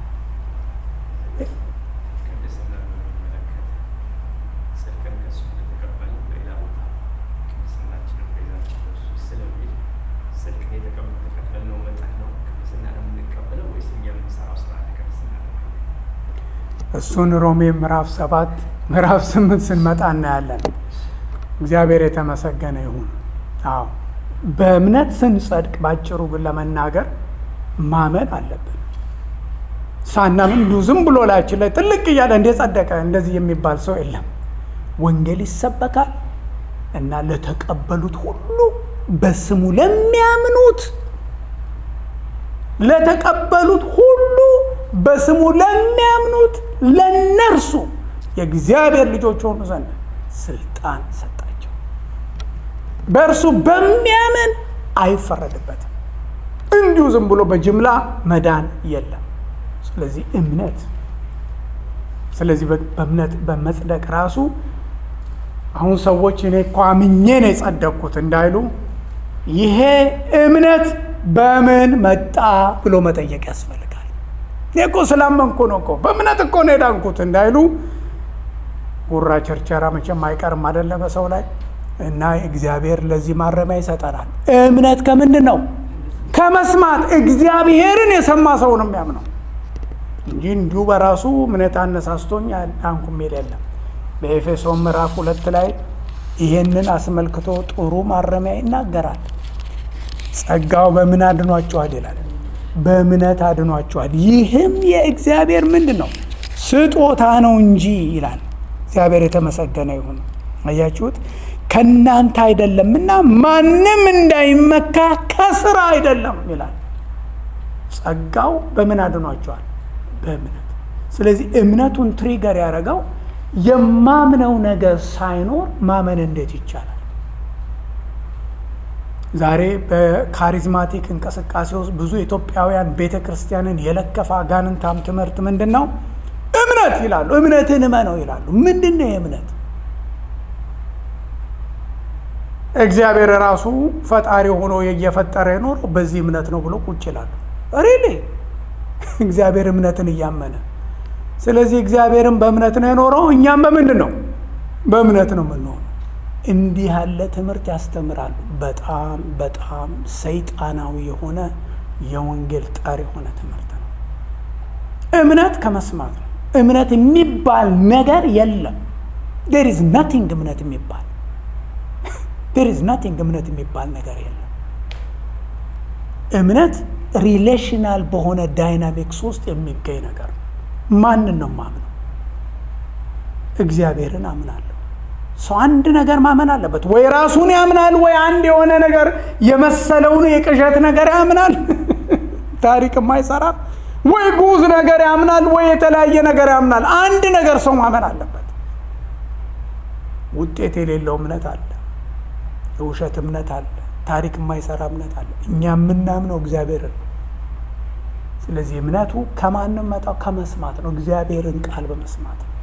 እሱን ሮሜ ምዕራፍ ሰባት ምዕራፍ ስምንት ስንመጣ እናያለን እግዚአብሔር የተመሰገነ ይሁን አዎ በእምነት ስንጸድቅ ባጭሩ ግን ለመናገር ማመን አለብን ሳናምን እንዲሁ ዝም ብሎ ላያችን ላይ ጥልቅ እያለ እንደ ጸደቀ እንደዚህ የሚባል ሰው የለም ወንጌል ይሰበካል እና ለተቀበሉት ሁሉ በስሙ ለሚያምኑት ለተቀበሉት ሁሉ በስሙ ለሚያምኑት ለነርሱ የእግዚአብሔር ልጆች ሆኑ ዘንድ ስልጣን ሰጣቸው በእርሱ በሚያምን አይፈረድበትም እንዲሁ ዝም ብሎ በጅምላ መዳን የለም ስለዚህ እምነት ስለዚህ በእምነት በመጽደቅ ራሱ አሁን ሰዎች እኔ እኮ አምኜ ነው የጸደቅኩት እንዳይሉ ይሄ እምነት በምን መጣ ብሎ መጠየቅ ያስፈልጋል እኔ እኮ ስላመንኩ ነው እኮ በእምነት እኮ ነው የዳንኩት እንዳይሉ ጉራ ቸርቸራ መቼም አይቀርም አደለ በሰው ላይ እና እግዚአብሔር ለዚህ ማረሚያ ይሰጠናል እምነት ከምንድን ነው ከመስማት እግዚአብሔርን የሰማ ሰው ነው የሚያምነው እንጂ እንዲሁ በራሱ እምነት አነሳስቶኝ ዳንኩ የሚል የለም በኤፌሶን ምዕራፍ ሁለት ላይ ይሄንን አስመልክቶ ጥሩ ማረሚያ ይናገራል ጸጋው በምን አድኗችኋል ይላል በእምነት አድኗችኋል ይህም የእግዚአብሔር ምንድን ነው ስጦታ ነው እንጂ ይላል እግዚአብሔር የተመሰገነ ይሁን አያችሁት ከእናንተ አይደለምና ማንም እንዳይመካ ከስራ አይደለም ይላል ጸጋው በምን አድኗቸዋል በእምነት ስለዚህ እምነቱን ትሪገር ያደረገው የማምነው ነገር ሳይኖር ማመን እንዴት ይቻላል ዛሬ በካሪዝማቲክ እንቅስቃሴ ውስጥ ብዙ ኢትዮጵያውያን ቤተ ክርስቲያንን የለከፈ አጋንንታም ትምህርት ምንድን ነው እምነት ይላሉ እምነትን እመነው ይላሉ ምንድን ነው የእምነት እግዚአብሔር ራሱ ፈጣሪ ሆኖ እየፈጠረ የኖረው በዚህ እምነት ነው ብሎ ቁጭ ይላሉ ሪሊ እግዚአብሔር እምነትን እያመነ ስለዚህ እግዚአብሔርን በእምነት ነው የኖረው እኛም በምንድን ነው በእምነት ነው የምንሆነው እንዲህ ያለ ትምህርት ያስተምራሉ በጣም በጣም ሰይጣናዊ የሆነ የወንጌል ጠር የሆነ ትምህርት ነው እምነት ከመስማት ነው እምነት የሚባል ነገር የለም ዴር ኢዝ ናቲንግ እምነት የሚባል ዴር ኢዝ ናቲንግ እምነት የሚባል ነገር የለም እምነት ሪሌሽናል በሆነ ዳይናሚክስ ውስጥ የሚገኝ ነገር ነው ማንን ነው ማምነው እግዚአብሔርን አምናለሁ ሰው አንድ ነገር ማመን አለበት ወይ ራሱን ያምናል ወይ አንድ የሆነ ነገር የመሰለውን የቅዠት ነገር ያምናል ታሪክ የማይሰራ ወይ ጉዝ ነገር ያምናል ወይ የተለያየ ነገር ያምናል አንድ ነገር ሰው ማመን አለበት ውጤት የሌለው እምነት አለ የውሸት እምነት አለ ታሪክ የማይሰራ እምነት አለ እኛ የምናምነው እግዚአብሔርን ነው ስለዚህ እምነቱ ከማንም መጣው ከመስማት ነው እግዚአብሔርን ቃል በመስማት ነው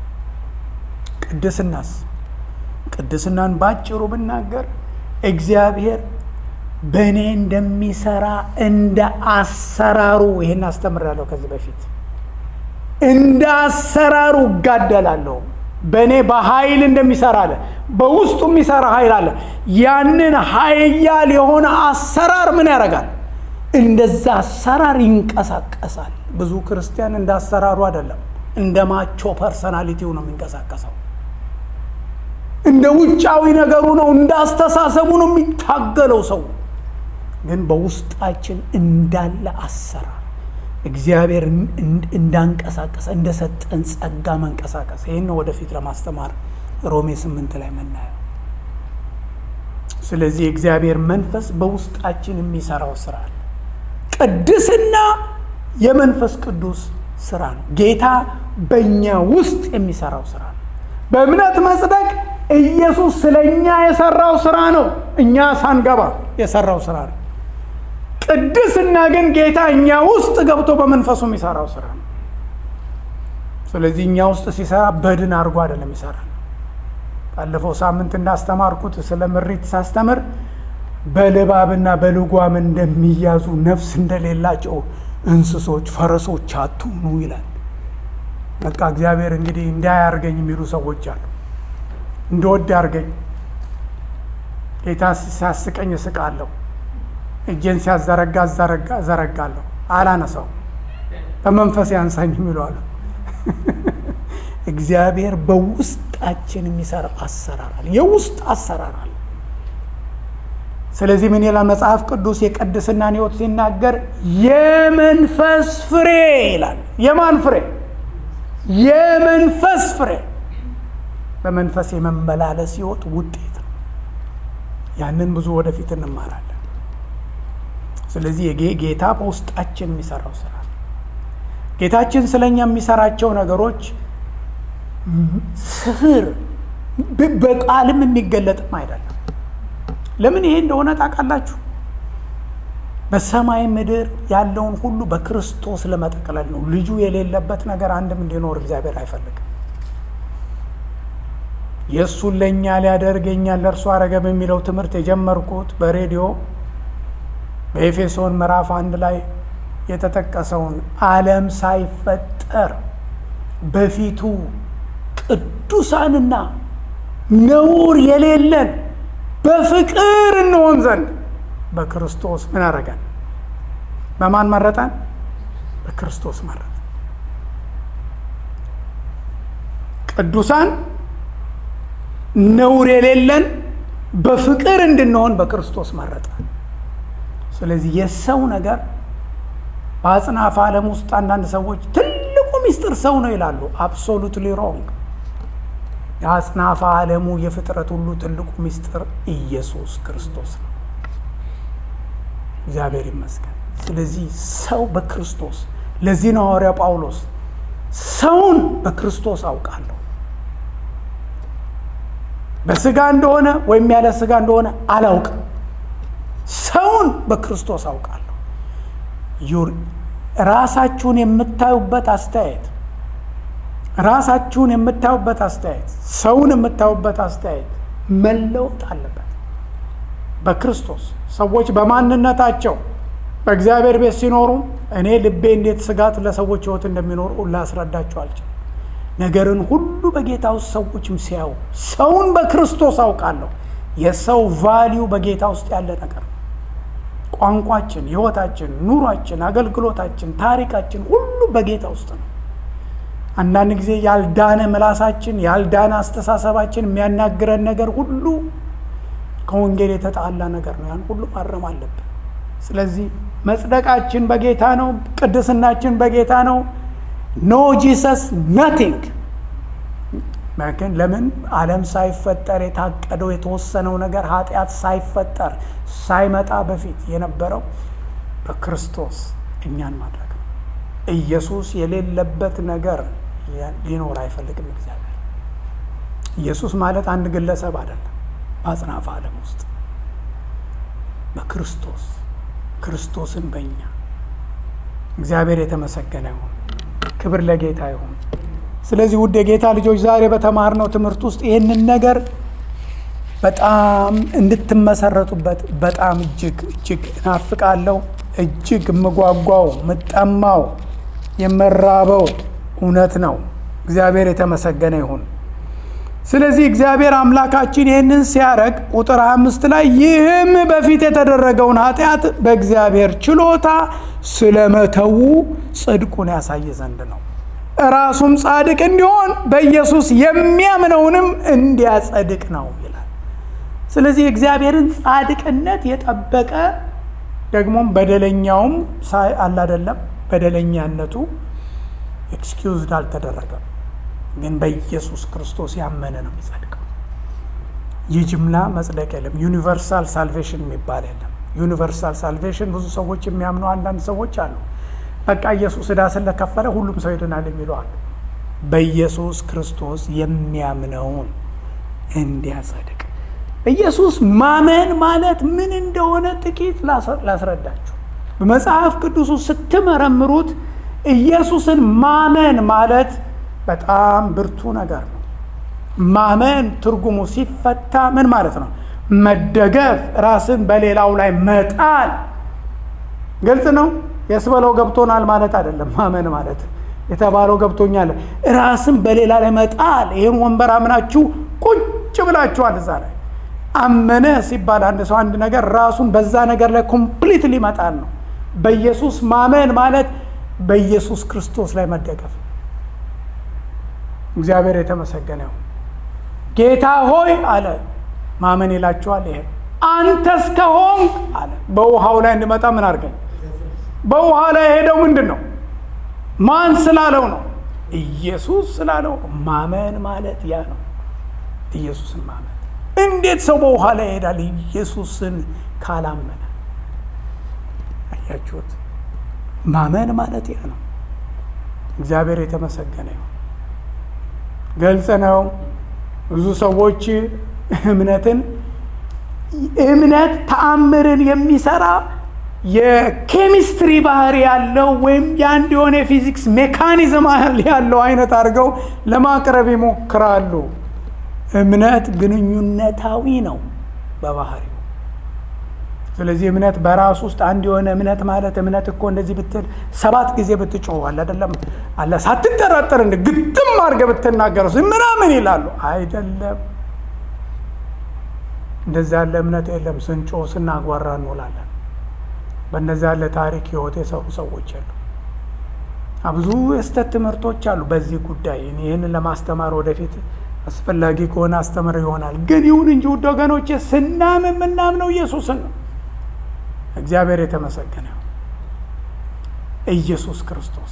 ቅድስናስ ቅድስናን ባጭሩ ብናገር እግዚአብሔር በእኔ እንደሚሰራ እንደ አሰራሩ ይህን አስተምራለሁ ከዚህ በፊት እንደ አሰራሩ እጋደላለሁ። በእኔ በኃይል እንደሚሰራ አለ። በውስጡ የሚሰራ ኃይል አለ። ያንን ኃያል የሆነ አሰራር ምን ያደርጋል? እንደዛ አሰራር ይንቀሳቀሳል። ብዙ ክርስቲያን እንደ አሰራሩ አይደለም፣ እንደ ማቾ ፐርሰናሊቲው ነው የሚንቀሳቀሰው። እንደ ውጫዊ ነገሩ ነው፣ እንደ አስተሳሰቡ ነው የሚታገለው ሰው። ግን በውስጣችን እንዳለ አሰራር እግዚአብሔር እንዳንቀሳቀሰ እንደሰጠን ጸጋ መንቀሳቀስ ይህን ወደፊት ለማስተማር ሮሜ ስምንት ላይ የምናየው። ስለዚህ የእግዚአብሔር መንፈስ በውስጣችን የሚሰራው ስራ አለ። ቅድስና የመንፈስ ቅዱስ ስራ ነው። ጌታ በእኛ ውስጥ የሚሰራው ስራ ነው። በእምነት መጽደቅ ኢየሱስ ስለ እኛ የሰራው ስራ ነው። እኛ ሳንገባ የሰራው ስራ ነው። ቅድስና ግን ጌታ እኛ ውስጥ ገብቶ በመንፈሱ የሚሰራው ስራ ነው። ስለዚህ እኛ ውስጥ ሲሰራ በድን አድርጎ አይደለም ይሰራል። ባለፈው ሳምንት እንዳስተማርኩት ስለ ምሪት ሳስተምር በልባብና በልጓም እንደሚያዙ ነፍስ እንደሌላቸው እንስሶች ፈረሶች አትሁኑ ይላል። በቃ እግዚአብሔር እንግዲህ እንዳያርገኝ የሚሉ ሰዎች አሉ። እንደወድ ያርገኝ፣ ጌታ ሲያስቀኝ እስቃለሁ፣ እጄን ሲያዘረጋ ዘረጋለሁ፣ አላነሳው፣ በመንፈስ ያንሳኝ የሚሉ አሉ። እግዚአብሔር በውስጣችን የሚሰራ አሰራር አለ፣ የውስጥ አሰራር አለ። ስለዚህ ምን ይላል መጽሐፍ ቅዱስ የቅድስናን ሕይወት ሲናገር የመንፈስ ፍሬ ይላል። የማን ፍሬ? የመንፈስ ፍሬ። በመንፈስ የመመላለስ ሕይወት ውጤት ነው። ያንን ብዙ ወደፊት እንማራለን። ስለዚህ ጌታ በውስጣችን የሚሰራው ስራ ነው። ጌታችን ስለኛ የሚሰራቸው ነገሮች ስፍር በቃልም የሚገለጥም አይደለም። ለምን ይሄ እንደሆነ ታውቃላችሁ? በሰማይ ምድር ያለውን ሁሉ በክርስቶስ ለመጠቅለል ነው። ልጁ የሌለበት ነገር አንድም እንዲኖር እግዚአብሔር አይፈልግም። የእሱን ለእኛ ሊያደርግ የእኛን ለእርሱ አረገ በሚለው ትምህርት የጀመርኩት በሬዲዮ በኤፌሶን ምዕራፍ አንድ ላይ የተጠቀሰውን ዓለም ሳይፈጠር በፊቱ ቅዱሳንና ነውር የሌለን በፍቅር እንሆን ዘንድ በክርስቶስ ምን አረገን? በማን መረጠን? በክርስቶስ መረጠን። ቅዱሳን ነውር የሌለን በፍቅር እንድንሆን በክርስቶስ መረጠን። ስለዚህ የሰው ነገር በአጽናፈ ዓለም ውስጥ አንዳንድ ሰዎች ትልቁ ሚስጥር ሰው ነው ይላሉ። አብሶሉትሊ ሮንግ። የአጽናፈ ዓለሙ የፍጥረት ሁሉ ትልቁ ሚስጥር ኢየሱስ ክርስቶስ ነው። እግዚአብሔር ይመስገን። ስለዚህ ሰው በክርስቶስ ለዚህ ነው ሐዋርያ ጳውሎስ ሰውን በክርስቶስ አውቃለሁ፣ በስጋ እንደሆነ ወይም ያለ ስጋ እንደሆነ አላውቅም፣ ሰውን በክርስቶስ አውቃለሁ። ራሳችሁን የምታዩበት አስተያየት ራሳችሁን የምታዩበት አስተያየት ሰውን የምታዩበት አስተያየት መለወጥ አለበት። በክርስቶስ ሰዎች በማንነታቸው በእግዚአብሔር ቤት ሲኖሩ እኔ ልቤ እንዴት ስጋት ለሰዎች ሕይወት እንደሚኖሩ ላስረዳቸው አልችልም። ነገርን ሁሉ በጌታ ውስጥ ሰዎችም ሲያዩ ሰውን በክርስቶስ አውቃለሁ። የሰው ቫሊዩ በጌታ ውስጥ ያለ ነገር ነው። ቋንቋችን፣ ሕይወታችን፣ ኑሯችን፣ አገልግሎታችን፣ ታሪካችን ሁሉ በጌታ ውስጥ ነው። አንዳንድ ጊዜ ያልዳነ ምላሳችን ያልዳነ አስተሳሰባችን የሚያናግረን ነገር ሁሉ ከወንጌል የተጣላ ነገር ነው። ያን ሁሉ ማረም አለብን። ስለዚህ መጽደቃችን በጌታ ነው። ቅድስናችን በጌታ ነው። ኖ ጂሰስ ናቲንግ። ግን ለምን ዓለም ሳይፈጠር የታቀደው የተወሰነው ነገር ኃጢአት ሳይፈጠር ሳይመጣ በፊት የነበረው በክርስቶስ እኛን ማድረግ ነው። ኢየሱስ የሌለበት ነገር ሊኖር አይፈልግም እግዚአብሔር። ኢየሱስ ማለት አንድ ግለሰብ አይደለም። በአጽናፈ ዓለም ውስጥ በክርስቶስ ክርስቶስን በእኛ እግዚአብሔር የተመሰገነ ይሁን። ክብር ለጌታ ይሁን። ስለዚህ ውድ የጌታ ልጆች ዛሬ በተማርነው ትምህርት ውስጥ ይህንን ነገር በጣም እንድትመሰረቱበት በጣም እጅግ እጅግ እናፍቃለሁ። እጅግ የምጓጓው የምጠማው የምራበው እውነት ነው። እግዚአብሔር የተመሰገነ ይሁን። ስለዚህ እግዚአብሔር አምላካችን ይህንን ሲያደርግ ቁጥር አምስት ላይ ይህም በፊት የተደረገውን ኃጢአት በእግዚአብሔር ችሎታ ስለመተዉ ጽድቁን ያሳይ ዘንድ ነው። ራሱም ጻድቅ እንዲሆን በኢየሱስ የሚያምነውንም እንዲያጸድቅ ነው ይላል። ስለዚህ የእግዚአብሔርን ጻድቅነት የጠበቀ ደግሞም በደለኛውም ሳይ አላደለም በደለኛነቱ ኤክስኪውዝድ አልተደረገም። ግን በኢየሱስ ክርስቶስ ያመነ ነው የሚጸድቀው። የጅምላ መጽደቅ የለም። ዩኒቨርሳል ሳልቬሽን የሚባል የለም። ዩኒቨርሳል ሳልቬሽን ብዙ ሰዎች የሚያምኑ አንዳንድ ሰዎች አሉ። በቃ ኢየሱስ ዕዳ ስለከፈለ ሁሉም ሰው ይድናል የሚሉ አሉ። በኢየሱስ ክርስቶስ የሚያምነውን እንዲያጸድቅ ኢየሱስ ማመን ማለት ምን እንደሆነ ጥቂት ላስረዳችሁ። በመጽሐፍ ቅዱሱ ስትመረምሩት ኢየሱስን ማመን ማለት በጣም ብርቱ ነገር ነው። ማመን ትርጉሙ ሲፈታ ምን ማለት ነው? መደገፍ፣ ራስን በሌላው ላይ መጣል። ግልጽ ነው። የስበለው ገብቶናል ማለት አይደለም። ማመን ማለት የተባለው ገብቶኛል። ራስን በሌላ ላይ መጣል። ይህን ወንበር አምናችሁ ቁጭ ብላችኋል እዛ ላይ አመነ ሲባል አንድ ሰው አንድ ነገር ራሱን በዛ ነገር ላይ ኮምፕሊትሊ መጣል ነው። በኢየሱስ ማመን ማለት በኢየሱስ ክርስቶስ ላይ መደገፍ ነው። እግዚአብሔር የተመሰገነ ይሁን። ጌታ ሆይ አለ ማመን ይላችኋል። ይሄ አንተ እስከሆንክ አለ በውሃው ላይ እንድመጣ ምን አድርገኝ። በውሃ ላይ የሄደው ምንድን ነው? ማን ስላለው ነው? ኢየሱስ ስላለው ማመን ማለት ያ ነው። ኢየሱስን ማመን እንዴት ሰው በውሃ ላይ ይሄዳል? ኢየሱስን ካላመነ። አያችሁት? ማመን ማለት ያ ነው። እግዚአብሔር የተመሰገነ ይሁን። ገልጽ ነው። ብዙ ሰዎች እምነትን እምነት ተአምርን የሚሰራ የኬሚስትሪ ባህሪ ያለው ወይም የአንድ የሆነ የፊዚክስ ሜካኒዝም ያለው አይነት አድርገው ለማቅረብ ይሞክራሉ። እምነት ግንኙነታዊ ነው በባህሪው። ስለዚህ እምነት በራሱ ውስጥ አንድ የሆነ እምነት ማለት እምነት እኮ እንደዚህ ብትል ሰባት ጊዜ ብትጮዋል አይደለም አለ ሳትጠራጠር እንደ ግጥም አድርገህ ብትናገረው ምናምን ይላሉ። አይደለም እንደዛ ያለ እምነት የለም። ስንጮ ስናጓራ እንውላለን። በእነዛ ያለ ታሪክ ህይወት የሰሩ ሰዎች አሉ። ብዙ የስተት ትምህርቶች አሉ በዚህ ጉዳይ። ይህንን ለማስተማር ወደፊት አስፈላጊ ከሆነ አስተምር ይሆናል። ግን ይሁን እንጂ ውድ ወገኖቼ ስናምን የምናምነው ኢየሱስን ነው። እግዚአብሔር የተመሰገነ ኢየሱስ ክርስቶስ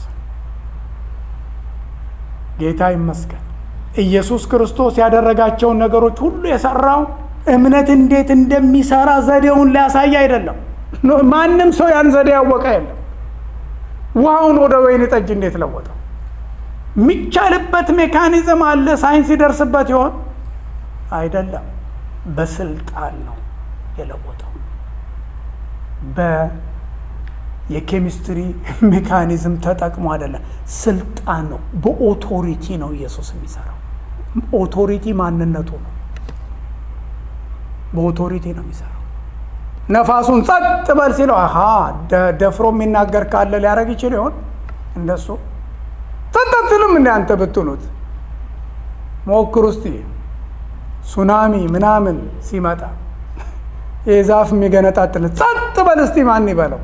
ጌታ ይመስገን። ኢየሱስ ክርስቶስ ያደረጋቸውን ነገሮች ሁሉ የሰራው እምነት እንዴት እንደሚሰራ ዘዴውን ሊያሳይ አይደለም። ማንም ሰው ያን ዘዴ ያወቀ የለም። ውሃውን ወደ ወይን ጠጅ እንዴት ለወጠው? የሚቻልበት ሜካኒዝም አለ። ሳይንስ ይደርስበት ይሆን? አይደለም። በስልጣን ነው የለወጠው። በየኬሚስትሪ ሜካኒዝም ተጠቅሞ አይደለም፣ ስልጣን ነው። በኦቶሪቲ ነው ኢየሱስ የሚሰራው። ኦቶሪቲ ማንነቱ ነው። በኦቶሪቲ ነው የሚሰራው። ነፋሱን ጸጥ በል ሲለው አሀ ደፍሮ የሚናገር ካለ ሊያደርግ ይችል ይሆን? እንደሱ ጸጥ አትልም እንደ አንተ ብትሉት ሞክሩ እስቲ። ሱናሚ ምናምን ሲመጣ የዛፍ የሚገነጣጥል ጸጥ በል እስቲ ማን ይበለው?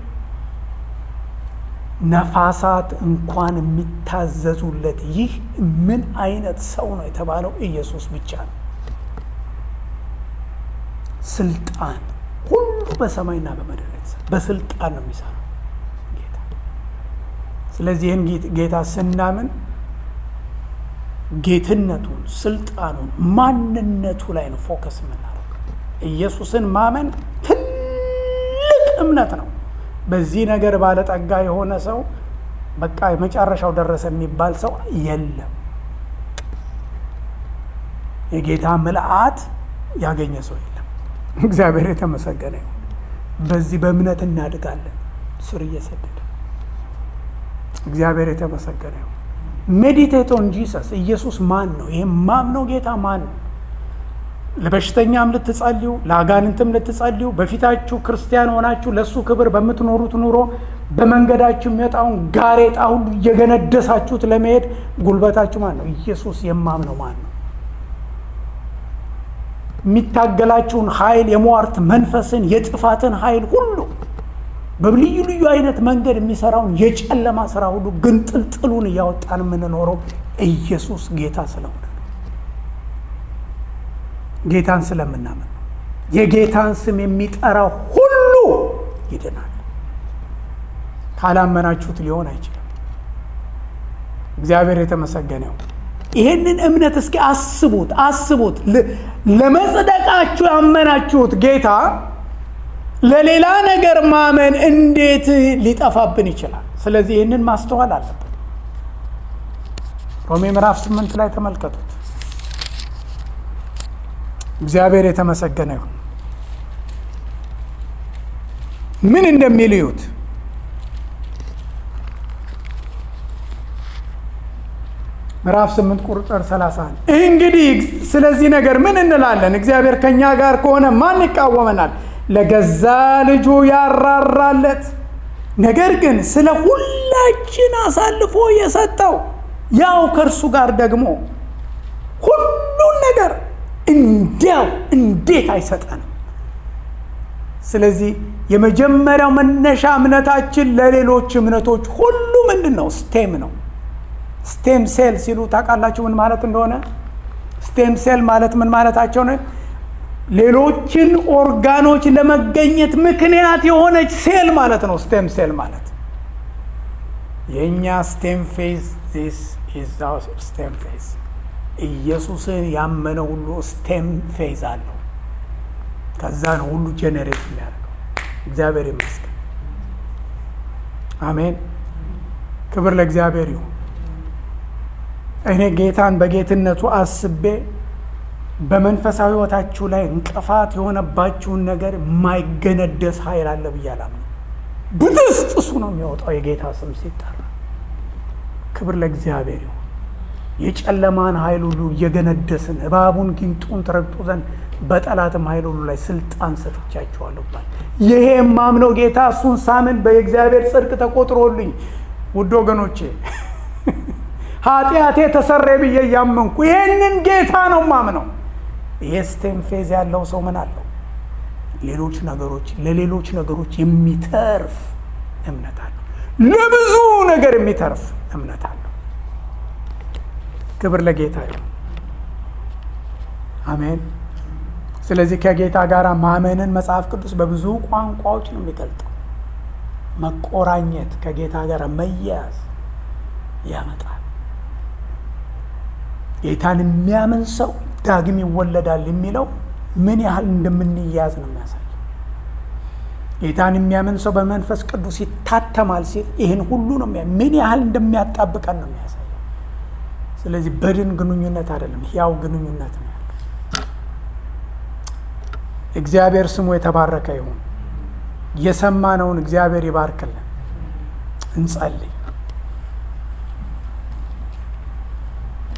ነፋሳት እንኳን የሚታዘዙለት ይህ ምን አይነት ሰው ነው የተባለው ኢየሱስ ብቻ ነው። ስልጣን ሁሉ በሰማይና በምድር በስልጣን ነው የሚሰራው ጌታ። ስለዚህ ይህን ጌታ ስናምን ጌትነቱን፣ ስልጣኑን፣ ማንነቱ ላይ ነው ፎከስ የምናደርገው። ኢየሱስን ማመን ትልቅ እምነት ነው። በዚህ ነገር ባለጠጋ የሆነ ሰው በቃ የመጨረሻው ደረሰ የሚባል ሰው የለም። የጌታ ምልአት ያገኘ ሰው የለም። እግዚአብሔር የተመሰገነ ይሁን። በዚህ በእምነት እናድጋለን ስር እየሰደደ እግዚአብሔር የተመሰገነ ይሁን። ሜዲቴት ኦን ጂሰስ ኢየሱስ ማን ነው? ይሄ ማምነው ጌታ ማን ነው? ለበሽተኛም ልትጸልዩ፣ ለአጋንንትም ልትጸልዩ፣ በፊታችሁ ክርስቲያን ሆናችሁ ለእሱ ክብር በምትኖሩት ኑሮ በመንገዳችሁ የሚመጣውን ጋሬጣ ሁሉ እየገነደሳችሁት ለመሄድ ጉልበታችሁ ማን ነው? ኢየሱስ የማምነው ማን ነው? የሚታገላችሁን ኃይል የሟርት መንፈስን የጥፋትን ኃይል ሁሉ በልዩ ልዩ አይነት መንገድ የሚሰራውን የጨለማ ስራ ሁሉ ግን ጥልጥሉን እያወጣን የምንኖረው ኢየሱስ ጌታ ስለሆነ ነው። ጌታን ስለምናምን ነው። የጌታን ስም የሚጠራ ሁሉ ይድናል። ካላመናችሁት ሊሆን አይችልም። እግዚአብሔር የተመሰገነው። ይሄንን እምነት እስኪ አስቡት አስቡት። ለመጽደቃችሁ ያመናችሁት ጌታ ለሌላ ነገር ማመን እንዴት ሊጠፋብን ይችላል? ስለዚህ ይህንን ማስተዋል አለብን። ሮሜ ምዕራፍ ስምንት ላይ ተመልከቱት። እግዚአብሔር የተመሰገነ ይሁን። ምን እንደሚል እዩት። ምዕራፍ 8 ቁጥር 31 እንግዲህ ስለዚህ ነገር ምን እንላለን? እግዚአብሔር ከእኛ ጋር ከሆነ ማን ይቃወመናል? ለገዛ ልጁ ያራራለት፣ ነገር ግን ስለ ሁላችን አሳልፎ የሰጠው ያው ከእርሱ ጋር ደግሞ ሁሉን ነገር እንዲያው እንዴት አይሰጠንም? ስለዚህ የመጀመሪያው መነሻ እምነታችን ለሌሎች እምነቶች ሁሉ ምንድን ነው? ስቴም ነው። ስቴም ሴል ሲሉ ታውቃላችሁ ምን ማለት እንደሆነ? ስቴም ሴል ማለት ምን ማለታቸው ነው? ሌሎችን ኦርጋኖች ለመገኘት ምክንያት የሆነች ሴል ማለት ነው። ስቴም ሴል ማለት የእኛ ስቴም ፌዝ ዚስ ኢዝ አወር ስቴም ፌዝ። ኢየሱስን ያመነ ሁሉ ስቴም ፌዝ አለው። ከዛ ነው ሁሉ ጄኔሬት የሚያደርገው። እግዚአብሔር ይመስገን። አሜን። ክብር ለእግዚአብሔር ይሁን። እኔ ጌታን በጌትነቱ አስቤ በመንፈሳዊ ሕይወታችሁ ላይ እንቅፋት የሆነባችሁን ነገር የማይገነደስ ኃይል አለ ብዬ አላምንም። ብጥስጥሱ ነው የሚወጣው የጌታ ስም ሲጠራ። ክብር ለእግዚአብሔር ይሁን። የጨለማን ኃይል ሁሉ እየገነደስን እባቡን ጊንጡን ትረግጡ ዘንድ በጠላትም ኃይል ሁሉ ላይ ስልጣን ሰጥቻችኋለሁ ባል ይሄ የማምነው ጌታ እሱን ሳምን በየእግዚአብሔር ጽድቅ ተቆጥሮልኝ ውድ ወገኖቼ ኃጢአቴ ተሰሬ ብዬ እያመንኩ ይሄንን ጌታ ነው ማምነው። ይሄ ስቴም ፌዝ ያለው ሰው ምን አለው? ሌሎች ነገሮች ለሌሎች ነገሮች የሚተርፍ እምነት አለው። ለብዙ ነገር የሚተርፍ እምነት አለው። ክብር ለጌታ ይሁን። አሜን። ስለዚህ ከጌታ ጋር ማመንን መጽሐፍ ቅዱስ በብዙ ቋንቋዎች ነው የሚገልጠው። መቆራኘት፣ ከጌታ ጋር መያያዝ ያመጣል። ጌታን የሚያምን ሰው ዳግም ይወለዳል የሚለው ምን ያህል እንደምንያዝ ነው የሚያሳየው። ጌታን የሚያምን ሰው በመንፈስ ቅዱስ ይታተማል ሲል ይህን ሁሉ ነው ምን ያህል እንደሚያጣብቀን ነው የሚያሳየው። ስለዚህ በድን ግንኙነት አይደለም፣ ያው ግንኙነት ነው ያለው። እግዚአብሔር ስሙ የተባረከ ይሁን። የሰማነውን እግዚአብሔር ይባርክልን። እንጸልይ።